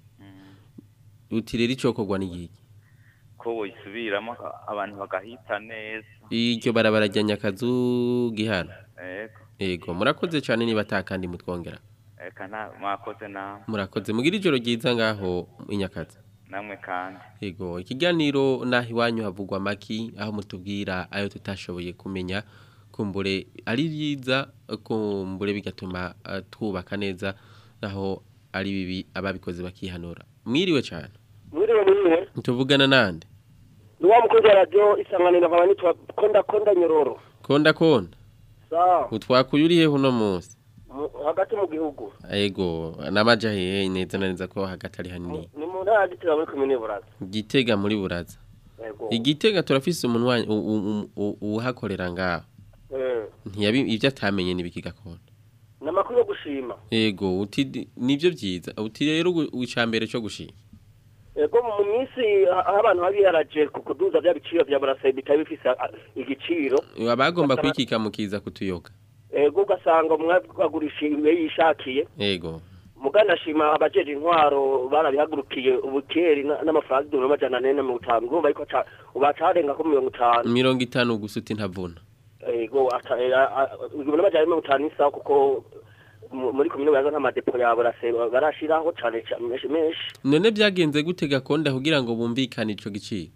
uti rero icokorwa n'igiki ko boyisubiramo aka- abantu bagahita neza iryo barabara rya nyakazu gihano ego yego murakoze cyane niba atakandi mutwongera eka nta mwakoze nawe murakoze mugira ijoro ryiza ngaho inyakazi namwe kandi yego ikiganiro naho iwanyu havugwa amaki aho mutubwira ayo tutashoboye kumenya kumbure ari byiza kumbure bigatuma eh, twubaka neza naho ari bibi ababikoze bakihanura mwiriwe cyane mwiriwe mwiriwe tuvugana nande ni wa mukunzi wa radiyo isanganiro nkaba nitwa konda konda nyororo konda konda sawa utwakuye uri hehe uno munsi mu- hagati mu gihugu yego n'amaja hehe neza na neza ko hagati ari hanini ni mu ntara gitira muri komine buraza gitega muri buraza yego igitega turafise umunwa u- u- u- uhakorera ngaho Eh, ntiyabi ibyo atamenye nibiki gakondo ni amakuru yo gushima yego uti nibyo byiza uti rero icambere cyo gushima yego mu minsi a- aho abantu babiharaje ku kuduza bya biciro bya burasa bitari bifise a- igiciro abagomba kwikika mukiza kutuyoga yego ugasanga umwe agurisha iwe yishakiye yego mugana ashima abajeje intwaro barabihagurukiye ubukeri na- n'amafaranga igihumbi n'amajana ane na mirongo itanu urumva ariko ca- ubu acarenga ko mirongo itanu mirongo itanu gusa uti ntavuna ego ata- eh, a- a- igihumbi n'amajana ane na mirongo itanu n'isaha kuko mu- muri komine baza nk'amadepo ya burase barashiraho cane ca- menshi menshi none byagenze gute gakonda kugira ngo bumvikane ico giciro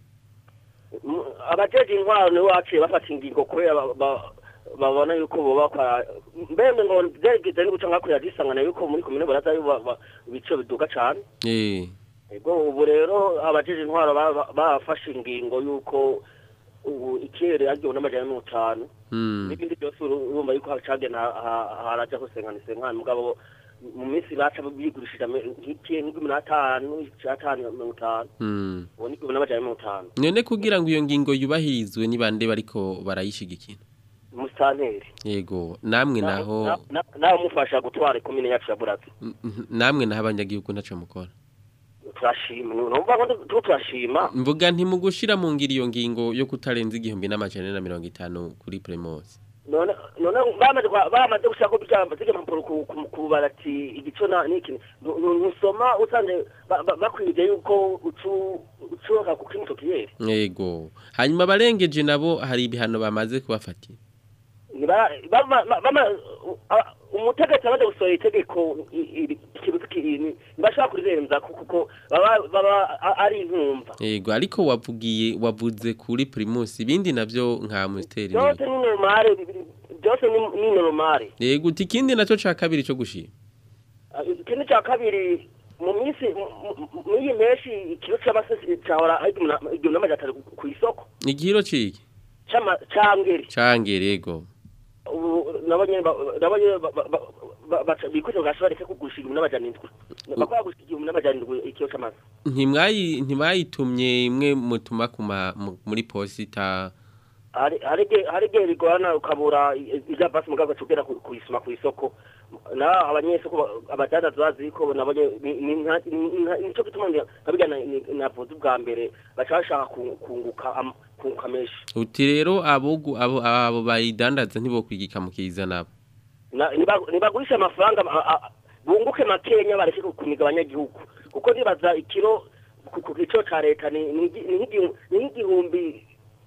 Mu- abajeje intwaro nibo baciye bafata ingingo kubera ba- ba- babona yuko boba bakora mbembe ngo vyarigeze ni guca nkakurira disangana yuko muri komine baraza ba- ba- ibiciro biduga cane eh ego ubu rero abajeje intwaro ba- ba- bafashe ingingo yuko ubu ikirere agihumbi n'amajana mirongo itanu mm. n'ibindi byose uru- urumva yuko hacagena haraja hosengana isenkana mugabo mu minsi baca bigurishije ame- nk'ikiye nk'igihumbi n'atanu c'atanu mirongo itanu mm. ubu ni igihumbi n'amajana mirongo itanu none kugira ngo iyo ngingo yubahirizwe ni bande bariko barayishigikira musitanteri yego namwe naho nawe mufasha gutwara ikomine yacu ya buraza n- n- namwe naho abanyagihugu ntaco mukora turashima numva ko tu- turashima mvuga nti mu gushira mu ngiro iyo ngingo yo kutarenza igihumbi n'amajana ane na mirongo itanu kuri primus none none bamaze kwa- bamaze gushaka kubyamba zige mpapuro ku ku- ku barati igico na niki Nu- nu- nusoma usanze ba- ba- bakwije yuko ucu ucoka ku kimito kiyeri yego hanyuma abarengeje nabo hari ibihano bamaze kubafatira Ni ba- bama- ma- bama- u- a- umutegetsi amaze gusohora itegeko i- iri- ikibuzi kinini ntibashobora kurirenza ku- kuko baba baba a- ari intumva yego ariko wavugiye wavuze kuri primus ibindi navyo nka musteri byose ni normale bi- bi- byose ni- ni normale yego uti ikindi naco ca kabiri co gushima Ah, ikindi cya kabiri mu minsi mu- mu- muri iyi menshi ikiro cy'amasesi cyahora ari igihumbi na- igihumbi n'amajana atatu ku- ku isoko igihiro ciki C'ama- cangeri cangere yego ubu nabonye ba- nabonye ba- ba- ba- ba- baca- bikoze bwasha bareke kugurisha igihumbi n'amajana indwi bakora gurisha igihumbi n'amajana indwi ikiro c'amase ntimwayi ntibayitumye imwe mutuma kuma mu- muri posita hari hari igihe- hari igihe bigorana ukabura i- ija basi mugabo ugera kuyisuma ku isoko na abanyesoko ba- abadandaza bazi ko nabonye ni- ni nka- ni- nka- nico gituma ndi- nkabirya na- ni- navuze ubwa mbere baca bashaka ku- kunguka am- kunguka menshi uti rero abo gu- abo abo bayidandaza ntibokwigika mukiza nabo Na- niba- nibagurisha amafaranga a- a- bunguke makenya bareke kuniga abanyagihugu kuko nibaza ikiro ku ku giciro ca leta ni ni igi- ni nk'igihu- ni nk'igihumbi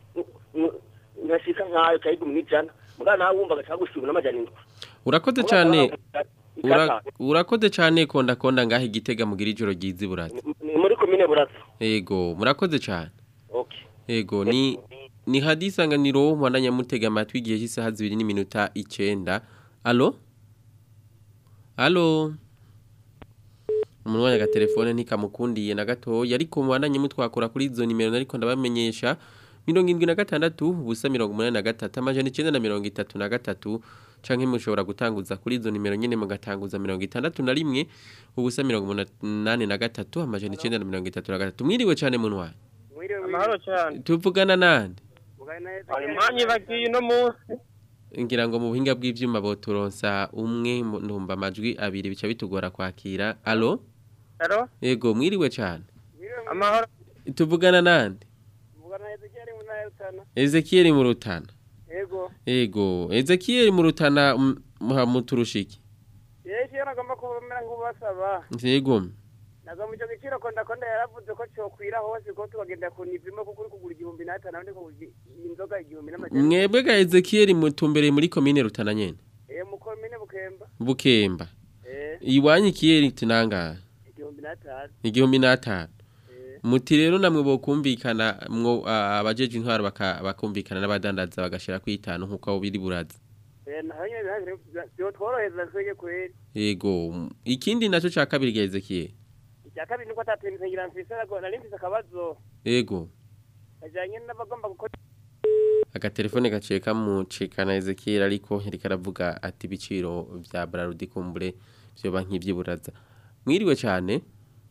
nkashika nkayo ca igihumbi n'ijana mugabo nawe wumva gaca gushika ibihumbi n'amajana indwi urakoze cane ura- Ikata. urakoze cane konda konda ngaho igitega mugira ijoro ryiza iburaza ni muri komine buraza yego murakoze cane okay yego ni ni hadisanganiro mwandanya mutega amatwi igihe cy'isaha zibiri n'iminota icenda alo alo umuntu wanya agatelefone ntikamukundiye na gatoya ariko mwandanye mutwakura kuri izo nimero nariko ndabamenyesha mirongo indwi na gatandatu ubusa mirongo umunani na gatatu amajana icenda na mirongo itatu na gatatu canke mushobora gutanguza kuri izo nimero nyene mugatanguza mirongo itandatu na rimwe ubusa mirongo umunani na gatatu amajana icenda na mirongo itatu na gatatu mwiriwe cane muntu wanyu amahoro cyane tuvugana nande impanyi bagiye uno munsi ngira ngo mu buhinga bw'ivyuma boturonsa umwe mu- ndumva amajwi abiri bica bitugora kwakira alo Alo? yego mwiriwe cane amahoro tuvugana nande Ezekiel mu rutana yego yego Ezekiel mu rutana m- muha muturushiki yeje iyo nagomba kubamera nk'ubasaba yego naga mu cyo giciro konda konda yaravuze ko cyokwira hose ko tubagenda ku nivimo kuko uri kugura igihumbi n'atanu abandi kugura inzoga igihumbi n'amajana mwebwe ga Ezekiel mutumbereye muri commune rutana nyene eh mu komine bukemba bukemba eh iwanyu Kiel tinanga igihumbi n'atanu igihumbi n'atanu muti rero namwe bokumvikana mwo a- abajeje intwaro baka- bakumvikana n'abadandaza bagashira ku itanu nkuko abo biri buraza eh naho nyine bihagire byo tworohereza twege kweri yego m- ikindi naco ca kabiri ga Ezekiel icya kabiri nuko atatembe ngira mfise ariko nari mfise akabazo yego kajanye n'abagomba gukora agatelefone gaciye kamucikana Ezekiel ariko yariko aravuga ati ibiciro vya Brarudi kumbure vyoba nk'ivyiburaza mwiriwe cane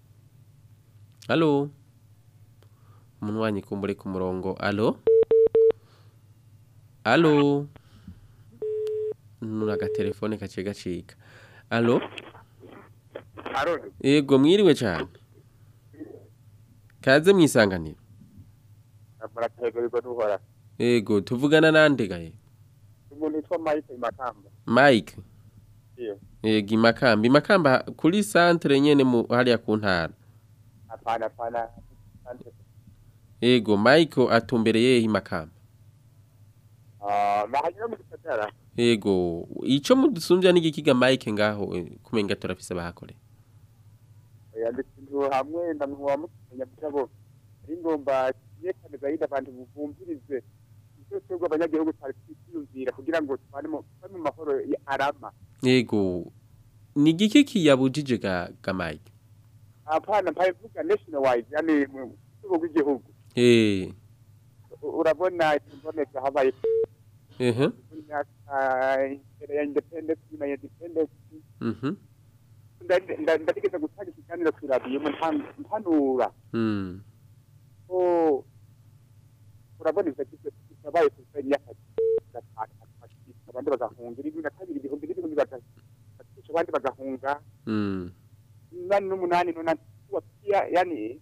Allo Umuntu wanyi kumbure ku murongo allo Allo Nuna agatelefone gaciye gacika allo Aroni Yego mwiriwe cane Kaze mwisanganiro murategurirwa duhora Yego tuvugana nande gahe umuntu yitwa Mike Makamba Mike iyo Ego imakamba imakamba kuri centre nyene mu hariya ku ntara hapana hapana Ego Michael atumbereye imakamba Ah, bahanyura mu gisagara Ego ico mudusumbya n'igikiga Mike ngaho eh, kumenga turafise bahakore yanditse inzu hamwe ndamuha mukenya mugabo ari ngomba yerekane gahunda abantu bumvirize icyo twebwe abanyagihugu twari twiyumvira kugira ngo tubane mu tubane mu mahoro ya- arama Ego ni igiki kiyabujije ga, ga Mike hapana mpaye mvuga national wide yani mu rwego rw'igihugu Eh U- urabona imboneka habaye ehe imyaka imbere ya independence nyuma ya independence mhm nda- nda- ndategeza gutanga ikiganiro ku radiyo mpanura mm ko urabona ivyo kizo kibaye ku kweli y'akazi gatanu abandi bagahunga irindwi na kabiri ibihumbi n'ibihumbi batatu abandi bagahunga mm umunani n'umunani n'umunani wapia yani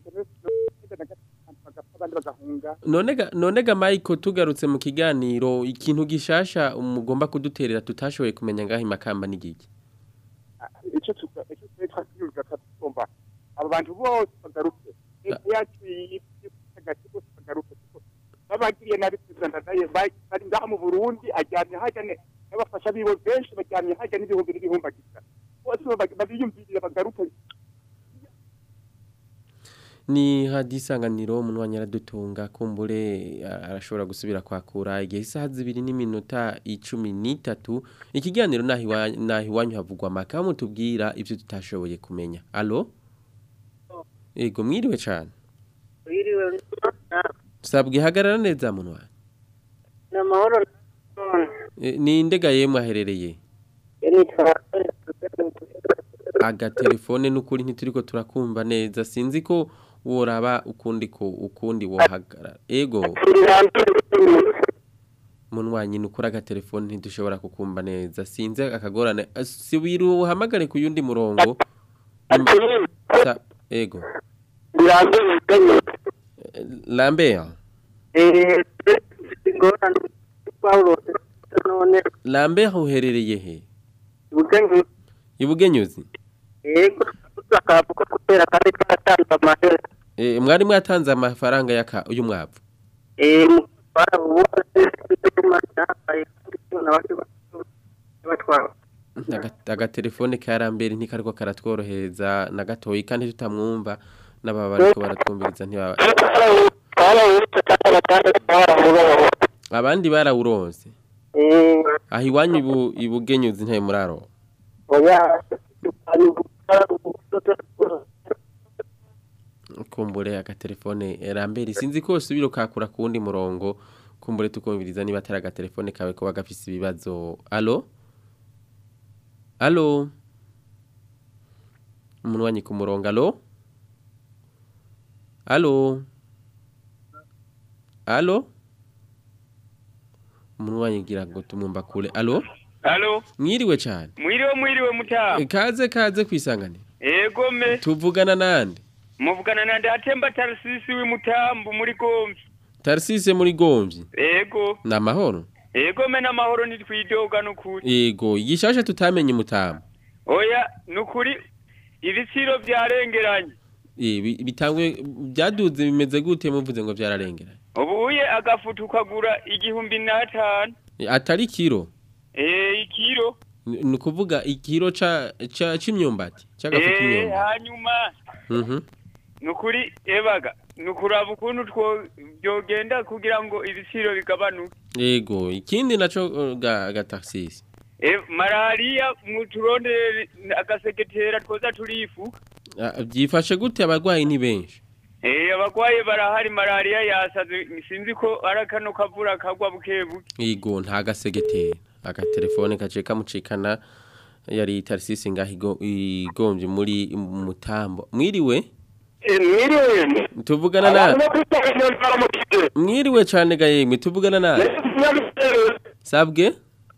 abandi bagahunga none ga none ga Michael tugarutse mu kiganiro ikintu gishasha umugomba kuduterera tutashoboye kumenya ngaho imakamba n'igiki icyo tuga- icyo twari twakiyumvira tugomba aba bantu bose bagaruke leta yacu y'agati bose bagaruke kuko babagiriye nabi perezida ndadaye ba- bari ngaha mu burundi ajyamye hajya ne n'abafasha biwe benshi bajyamye hajya n'ibihumbi n'ibihumbagiza bose baba- babiyumvirire bagaruke ni hadisanganiro umunwanya aradutunga kumbure a- arashobora gusubira kwakura igihe isaha zibiri n'iminota icumi n'itatu ikiganiro naho iwa- naho iwanyu havugwa amaka mutubwira ibyo tutashoboye kumenya alo ego mwiriwe cyane wiriwe sabwe hagarara neza munwa ni amahoro E, ni indega yemwe aherereye nitwa agatelefone n'ukuri ntituriko turakumva neza sinzi ko woraba ukundi ko ukundi wohagarara ego munwanyi nukuri agatelefone ntidushobora kukumva neza sinzi akagorane Ah, si wiru uhamagare ku yundi murongo Sa, ego Eh, Lambert Lambert uherereye he Ibugenyuzi yego akavuga kubera kandi twaratanze amahera Eh, mwari mwatanze amafaranga yaka uyu mwavu eh barabuze n'amajyambere n'abandi batwara Aga- agatelefone ka Lambert ntikariko karatworohereza na gatoyi kandi tutamwumva n'ababa bariko baratwumviriza ntibaba abandi barawuronse aho iwanyu ibu- ibugenyuzi ntayo muraro oya kumbure agatelefone Lambert sinzi ko subiro kakura kundi murongo kumbure tukumviriza niba atari agatelefone kawe ko gafise ibibazo alo alo umunwanyi ku murongo alo alo alo umunwanyi gira ngo tumwumva kure alo Halo, mwiriwe cyane mwiriwe mwiriwe mutamu. kaze kaze kwisanganira Ego me, tuvugana nande muvugana na ndatemba tarisisi w'imutambu muri gomvi. tarisise muri gomvyi Ego, ni amahoro ego me n'amahoro ntitwidoga n'ukuri. Ego, igishasha tutamenye mutamu. Oya, n'ukuri ibiciro byarengeranye. Eh, bi- bitangwe byaduze bimeze gute muvuze ngo byararengera. Ubuye agafutu kagura igihumbi n'atanu. Eh, Atari kiro. Eh, ikiro. Ni ni kuvuga ikiro ca ca c'imyumbati, cyagafuta Eh, imyumbati. hanyuma Mhm. n'ukuri ebaga nukuraba ukuntu two byogenda kugira ngo ibiciro bigabanuke. Ego, ikindi naco uh, ga ga taxis. E, malaria muturondere agasegetera twoza turifu. Ah, Byifashe gute abarwayi ni benshi. Eh abagwaye barahari malaria yasaze sinzi ko arakano kavura kagwa bukebuke. Ego nta gasegetera. Agatelefone kace kamucikana yari taxis ngaho igombye muri mutambo. Mwiriwe? mwiriwe Tuvugana na Mwiriwe cyane ga yemwe tuvugana na Sabwe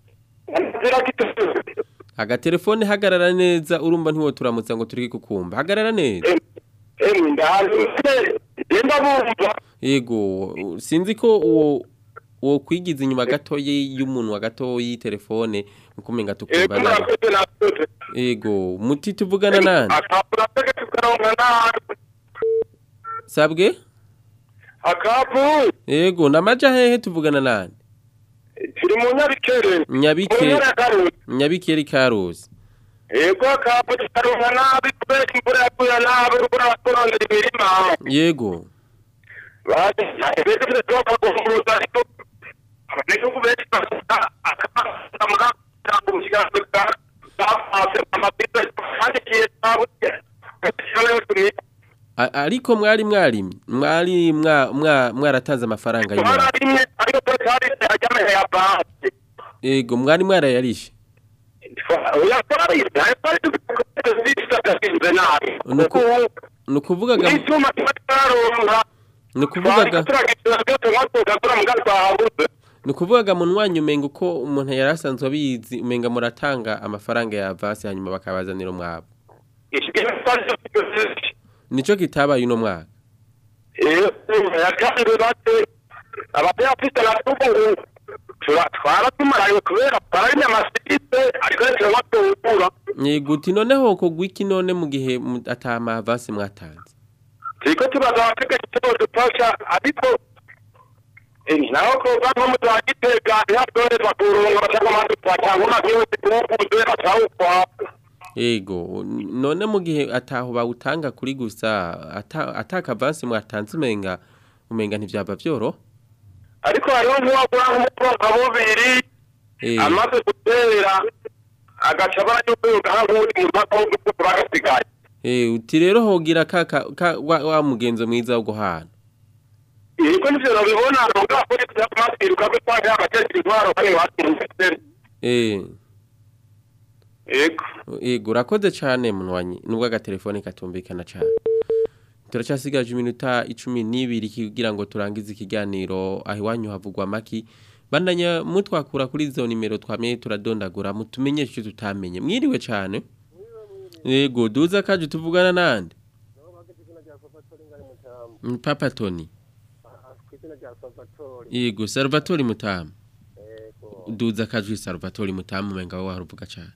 Agatelefone hagarara neza urumva ntiwo turamutsa ngo turi kukumva hagarara neza Yego sinzi ko uwo wo kwigiza inyuma gatoyi y'umuntu wa gatoyi telefone mukumenga tukumva Ego, nabi murakoze, murakoze. ego muti tuvugana nani akapura tege tukaronka nabi sabwe akapu ego namaja hehe tuvugana nani turi mu nyabikere nyabike Mu ntara ya Karusi. nyabikeri karuzi ego akapu tukaronka nabi kubera imvura yaguye nabi urubura baturondera imirima yego bese tuzoka guhumuza ariko abanyagihugu benshi bafata akamuga kakumushyira bafase amabisa bandikiye twabuze gashyiraho tumwe A- ariko mwari mwari mwari mwa- mwa- mwaratanze amafaranga y'imana twararimye ariko twari ajyameye ya banki ego mwari mwarayarishe oya twari twari tubisagasinze nabi Nuku- nukuvugaga n'icyuma tuba twaronka nukuvugaga turagitura byose nkatugakora mu gatwabuze nukuvugaga mu mwanya umenga uko umuntu yari asanzwe abizi umenga muratanga amafaranga ya avance hanyuma bakabazanira umwabo nico kitabaye uno mwaka yakanze bate abatayafite natubu twaratumaraye kubera twararimo amasite ariko rero batubura yego uti noneho kogwa iki none mu gihe mu- ata ama avance mwatanze turiko tubaza abategetsi tubo dufasha ariko eh, naho koga nko mu za gitega ntihatwoherezwa kuronga bashaka amazi twatanga umagihugu tuwukuze batawukwa Ego, n- none mu gihe ataho bawutanga kuri gusa ata ataka avance mwatanze umenga umenga ntivyaba vyoro ariko hariho nk'uwagura nk'umukobwa bubiri eh amaze gutera agaca barayubuga nk'uwundi mu mpaka wo gukuka bagasigaye eh uti rero hogira ka, ka, ka wa, wa mugenzo mwiza wo guhana yego nivyo nabibona nonga kuri kuyamaswiruka ko twaje abategetsi intwaro bari hasi mu misere eh yego Ego urakoze cyane munwanyi nubwo agatelefone katumvikana cyane turacyasigaje iminota icumi n'ibiri kugira ngo turangize ikiganiro aho iwanyu havugwa maki bandanya mutwakura kuri izo nimero twamenye turadondagura mutumenyeshe icyo tutamenye mwiriwe cyane yego duza kaje tuvugana nande Mm, papa tony kw'izina rya salvatore yego salvatore mutamu duza kajwi salvatore mutamu umenga wowe haruvuga cyane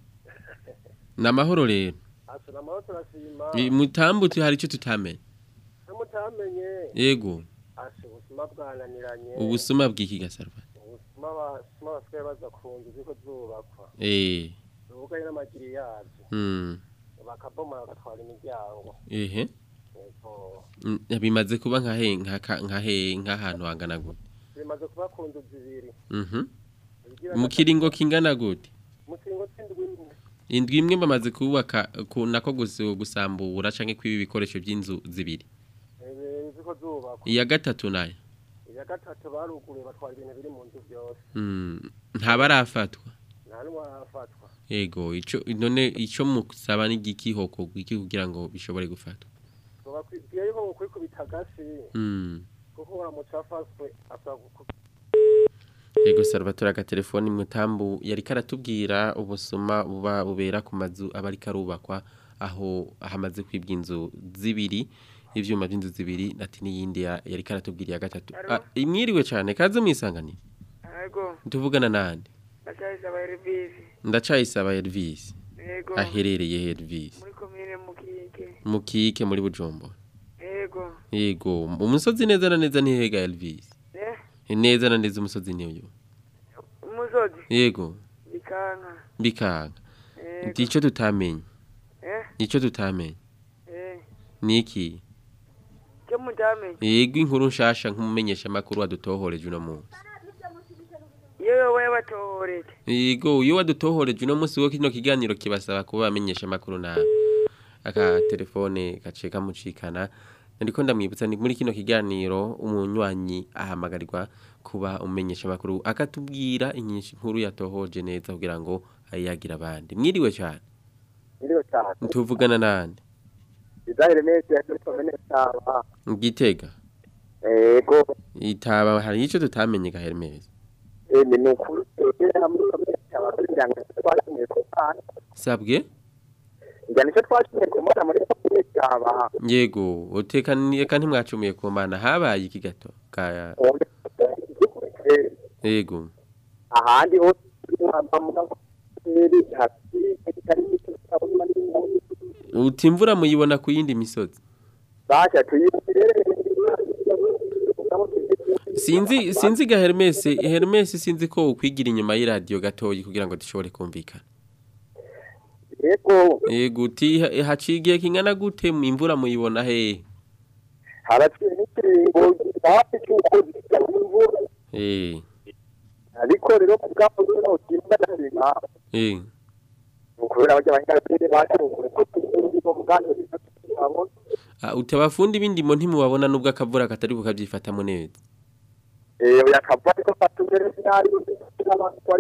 ni amahoro rero asura amahoro turashima I- mutambuti hari icyo tutamenye namutamenye yego asha ubusuma bwananiranye ubusuma bw'iki gasarva ubusuma abasuma basigaye baza ku nzu ziko zubakwa eh ubugaye n'amagiri yazo mm bakabomora bagatwara imiryango ehe yego Mm, bimaze kuba nka he nka ka- nka he nk'ahantu hangana gute bimaze kuba ku nzu zibiri mhm Ibigira mu kiringo kingana gute mu kiringo c'indwi imwe indwi imwe bamaze kubaka ku nako gusu- gusambura canke kwiba ibikoresho by'inzu zibiri eh, ziko zubakwa iya gatatu nayo iya gatatu baruguruye batwara ibintu biri mu nzu byose mm ntabarafatwa nta n'umwe arafatwa yego ico none ico musaba ni giki hoko gwiki kugira ngo bishobore gufatwa tubakwiye yuko mukwikubita agasi mm kuko uramutse afashwe asaba guku- Yego Salvatore agatelefoni mutambu yari karatubwira ubusuma buba bubera ku mazu aba ariko arubakwa aho hamaze kwibwa inzu zibiri ivyuma by'inzu zibiri ati n'iyindi ya- yari karatubwira ya gatatu ah, imwiriwe cyane kaze mwisanganire Yego, tuvugana nande ndacayisaba Elvis. ndacayisaba Elvis Yego. aherereye he Elvis Muri komine Mukike. mukike muri Bujumbura Yego. yego umusozi neza na neza ntihega Elvis Eh, neza na neza umusozi niyo umusozi. yego Bikanka. bikanga Yego. ndico tutamenye Eh, nico tutamenye eh. niki Cyo mutamenye. yego inkuru nshasha nk'umumenyesha makuru wadutohoreje uno munsi Yewe wewe batohoreje. yego iyo wadutohoreje uno munsi wo kino kiganiro kibasaba kuba bamenyesha makuru nawe aka telefone gace kamucikana ndiko ndamwibutsa ni muri kino kiganiro umunywanyi ahamagarirwa kuba umenyesha makuru akatubwira inyinshi nkuru yatohoje neza kugira ngo ayagira abandi mwiriwe cyane Iriwe cyane. tuvugana nande Izahire neza yakoze neza. gitega Ego. itaba hari ico tutamenye ga Hermes Eh ni nukuri. Era muri komite cyaba kugira ngo twashimye ko pana. sabwe Njyana icyo twashimye ko mbona muri komite cyaba. yego utekaniye kandi mwacumuye ku mana habaye iki gato ka yego ahandi hose muri hasi kitari uti imvura muyibona ku yindi misozi basha tuyirere sinzi sinzi ga Hermes Hermes sinzi ko ukwigira inyuma y'iradio gatoyi kugira ngo dushobore kumvikana yego yego uti ha- hacigiye kingana gute mu imvura muyibona he haraciye n'ikiringo hafi cy'uko imvura eh ariko rero ku bwabo rero utimba ndarenga eh ukubera abajya abanyarwanda bacu ko turi mu bwandu bwabo Ah, uti abafundi b'indimo ntimubabona nubwo akavura katari kukavyifatamo neza eh yakava ariko fatugere sinari n'abantu bari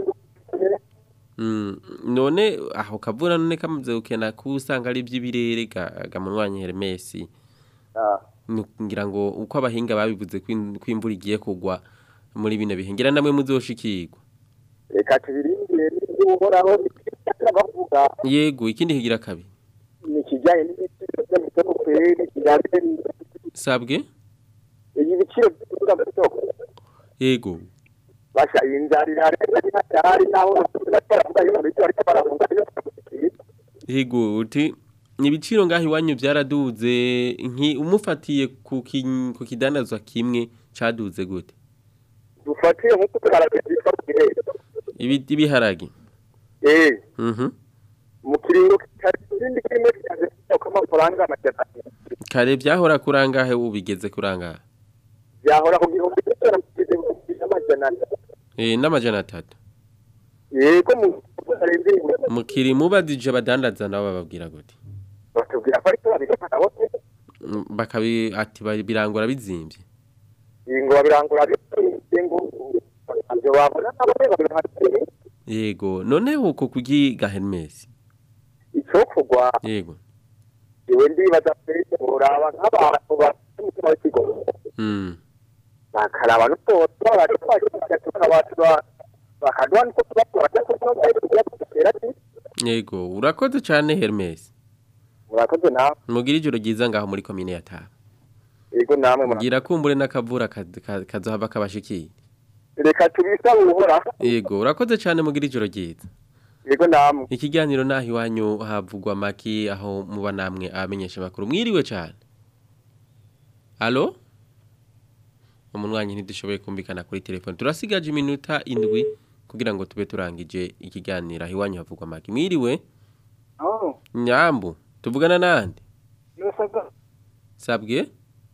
Mm, none aho kavura none kamaze gukena kusanga ari iby'ibirere ga, ga munwanyi Hermes ah Nu- ngira ngo uko abahinga babivuze ko in- ko imvura igiye kugwa muri bino bihe ngira namwe muzoshikirwa reka tubirindire n'uhoraho bavuga yego ikindi kigira kabiri ni kijyanye n'ibiciro by'amasoko kweri kijyanye sabwe ibiciro by'ibiciro by'isoko yego basha inzara irarenga n'atari naho baravuga iyo bityo ariko baravuga iyo yego uti ibiciro ngaho iwanyu byaraduze nki umufatiye ku ki- ku kidandazwa kimwe caduze gute dufatiye nk'uko tugaragaza byitwa mu gihe ibi ibiharage eh mhm mu kiringo kitari ikindi kimwe kimaze kuko amafaranga amajana kare byahora kurangahe ubigeze kurangahe byahora ku gihumbi cy'ijana kugeza ku gihumbi n'amajana atatu eh n'amajana atatu yego mu kurenze mukiri mubadije abadandaza nabo bababwira gute batubwira ko ariko babikora nabo Mm, bakabi ati ba- birangura bizimvye ngo babirangura bitinze ngo ibyo babona nabo babirangura yego none uko kugiga Hermes icyo kugwa yego iwe ndibaza mbese uraba nk'abantu bafite umutima w'ikigo mm bakaraba n'utoto barifashisha tukabasha bakaduha niko tubakora cyangwa se tuba dutera yego urakoze cyane Hermes murakoze nawe mugira ijoro ryiza ngaho muri komine ya Taba yego namwe mugira kumbure n'akavura kaz- ka- kazohava kabashikiye reka tubisabe uhora yego urakoze cyane mugira ijoro ryiza yego namwe ikiganiro naho iwanyu havugwa maki aho muba namwe abamenyesha makuru mwiriwe cyane Allo Umunwanyi ntidushoboye kumvikana kuri telefone turasigaje iminota indwi kugira ngo tube turangije ikiganiro aho iwanyu havugwa maki mwiriwe aho Nyambu tuvugana nande inosaga sabwe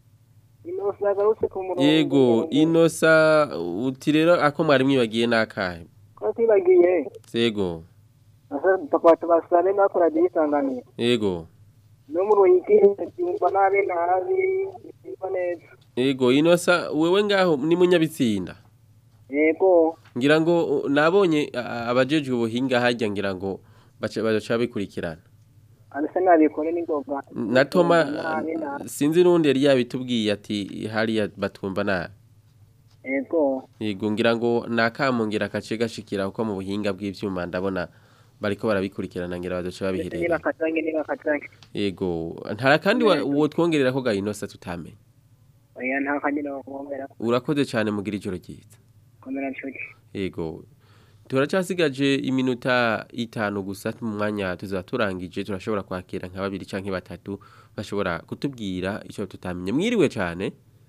inosaga ruse ku murongo yego inosa uti rero ako mwari mwibagiye nakahe ko twibagiye sego asa papa tubasane nakora disanganiye yego no mu ruhigi byumva nabi nabi byumva neza yego inosa wewe ngaho ni munyabitsinda yego ngira ngo uh, nabonye uh, abajejwe ubuhinga hajya ngira ngo baca baca bikurikirana arasa nabikore n'ingoga na Toma nabi nabi sinzi nundi yari yabitubwiye ati hariya batumva nabi yego yego ngira ngo nakamungira akace gashikira uko mu buhinga bw'ivyuma ndabona bariko barabikurikirana ngira bazoca babiherera nibakatange nibakatange yego ntara kandi wa- uwo twongerera ko gahinosa tutamenye oya nta kandi no kubombera urakoze cyane mugira ijoro ryiza komera nshuti yego turacyasigaje iminota itanu gusa mu mwanya tuzaba turangije turashobora kwakira nka babiri canke batatu bashobora kutubwira icyo tutamenye mwiriwe cyane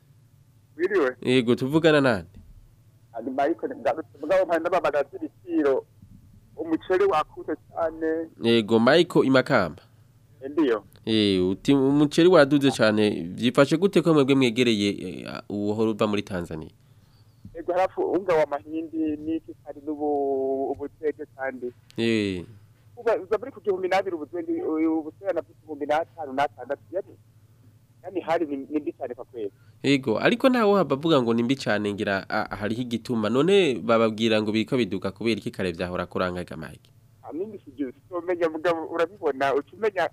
wiriwe yego tuvugana nande ari mariko mugabo mpanda babagaza ibiciro umuceri wakuze cyane yego Michael imakamba ndiyo eh uti umuceri waduze cyane byifashe gute ko mwebwe mwegereye eh, uwo uva muri Tanzania ego harafu unga wa mahindi n'iki kandi n'ubu ubutege kandi eh uba uza muri ku gihumbi n'abiri ubutege ubutege na igihumbi n'atanu n'atandatu yani yani hari ni ni mbi cyane kwa kwezi Ego, ariko ntawo habavuga ngo nimbi cyane ngira ah, hariho igituma none bababwira ngo biriko biduka kubera iki kare vyahora kurangaga Mike. amindi sivyo sitomenya mugabo urabibona ucumenya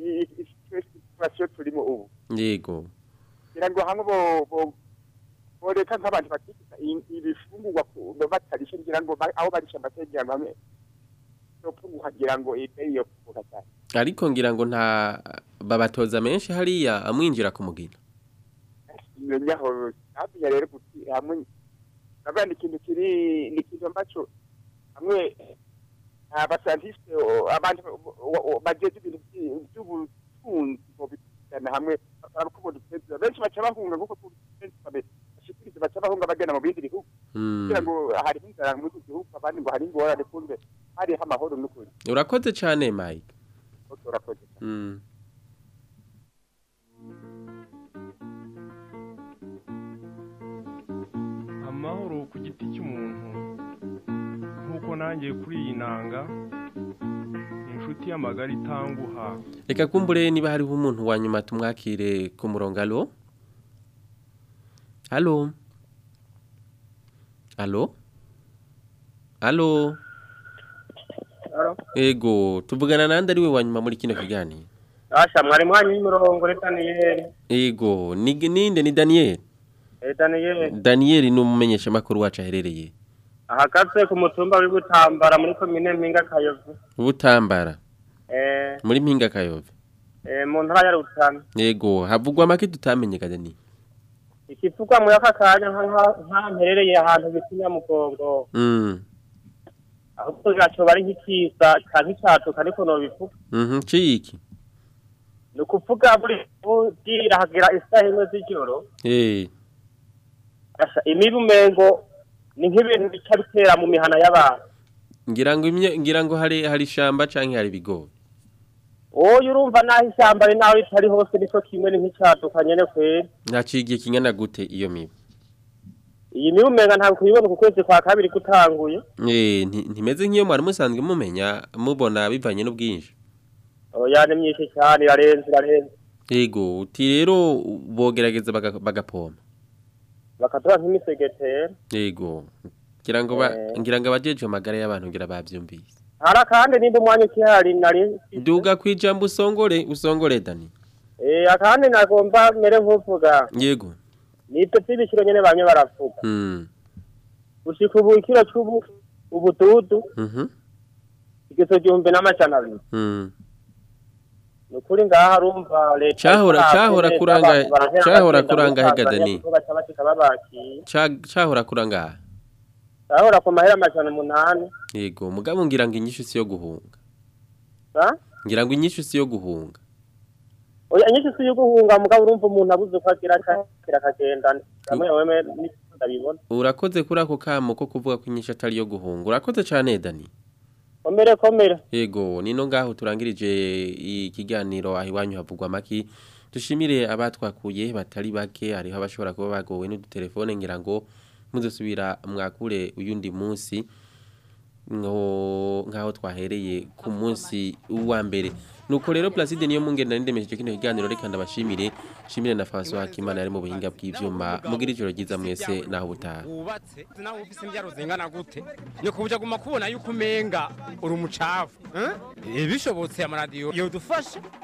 situation turimo ubu Yego. ngira ngo hamwe bo bo boreka nk'abantu batikisa ibifungurwa ku- batarishe ngira ngo ba- aho barisha amategeko hamwe yopunguka ngira ngo ibei yopunguka cyane Ariko ngira ngo nta babatoza menshi hariya amwinjira ku mugina. menya aho hafiya rero guti hamwe ndavuga ni ikintu kiri ni ikintu ambacho hamwe abascientiste abantu bajeje ibintu vyi- vy'ubutunzi bobikana hamwe bakaraba uko boduteza benshi baca bahunga kuko benshi babe- bashikiriza baca bahunga bagenda mu bindi bihugu Mm. kugira ngo hariho inzara muri iki gihugu abandi ngo hari ingorane kumbe hariho amahoro n'ukuri urakoze cyane mike urakoze Mm. amahoro ku giti cy'umuntu nk'uko nanjye kuri iyi nanga ni inshuti y'amagara itanguha reka kumbure niba hariho umuntu wa nyuma tumwakire ku murongo alo alo alo alo ego tuvugana nande ari we wa nyuma muri kino kiganiro Asha mwari mwanyu y'imirongo ni Daniel. ego ni ninde ni daniel Eh Daniel daniel ni umumenyeshamakuru wacu aherereye ahagaze ku mutumba w'i Butambara muri komine Mpinga Kayovu. butambara Eh muri mpinga kayove eh mu ntara ya Rutana. ego havugwa make tutamenye kadani Ikivugwa muri aka kanya nka nka- nka mperereye ahantu bita Nyamugongo. mm Ahubwo gaco bari nk'ikisa canke icatuka ariko no bivuga. mhm ciki Ni ukuvuga buri bwira hagira isaha imwe z'ijoro. eh Asha imibu mengo ni nk'ibintu bica bitera mu mihana y'abantu. ngira ngo imye- ngira ngo hari hari shamba canke hari bigori Oyo urumva naho ishyamba ari naho ritari hose niko kimwe ni nk'icatuka nyene kweri. nacigiye kingana gute iyo mibu Iyi mibu menga ntabwo kuyibona ku kwezi kwa kabiri gutanguye. eh nti- ntimeze nk'iyo mwari musanzwe mumenya mubona bivanye n'ubwinshi Oya ni myinshi cyane irarenze irarenze. ego uti rero bogerageza baga- bagapompa Bakaduha nk'imisegetera. ego ngira ngo ba Eh. ngira ngo abajeje amagara y'abantu ngira bavyumvise Hari akandi nindi umwanya ukihari nari. nduga kwijambo usongore usongore dani Eh akandi nagomba mere nk'uvuga. yego Nibyo by'ibiciro nyene bamwe baravuga. mm Gushika ubu ikiro c'ubu ubududu mhm igiso gihumbi n'amajana abiri. mm Ni ukuri ngaha arumva leta. Cahora- itarafite cahora neza, kuranga- abantu barahera cahora bagenda kuranga muri hega Tanzania Dani. kuko baca bashika babakiye. Ca- cahora kuranga Cahora ku mahera amajana umunani. yego mugabo ngira ngo inyishu si yo guhunga Sa? ngira ngo inyishu si yo guhunga Oya nyinshi si yo guhunga mugabo urumva umuntu abuze uko agira akakira akagenda. Kamwe wewe ndabibona. urakoze kuri ako kamo ko kuvuga ko inyishu atari yo guhunga urakoze cane dani Komere komere. Yego, nino ngaho turangirije ikiganiro aho iwanyu havugwa maki. Dushimire abatwakuye batari bake hariho abashobora kuba bagowe n'udutelefone ngira ngo muzosubira mwakure uyundi munsi ngo ngaho twahereye ku munsi wa mbere. Nuko rero Placide niyo mungenda nindemesheje kino kiganiro reka ndabashimire. Shimire na François Hakimana yari mu buhinga bw'ivyuma. Mugira ijoro ryiza mwese naho butaha. wubatse nawe ufise imbyaro zingana gute ni kubuja guma kubona yuko umenga uri umucafu eh? Eh, bishobotse amaradiyo yodufasha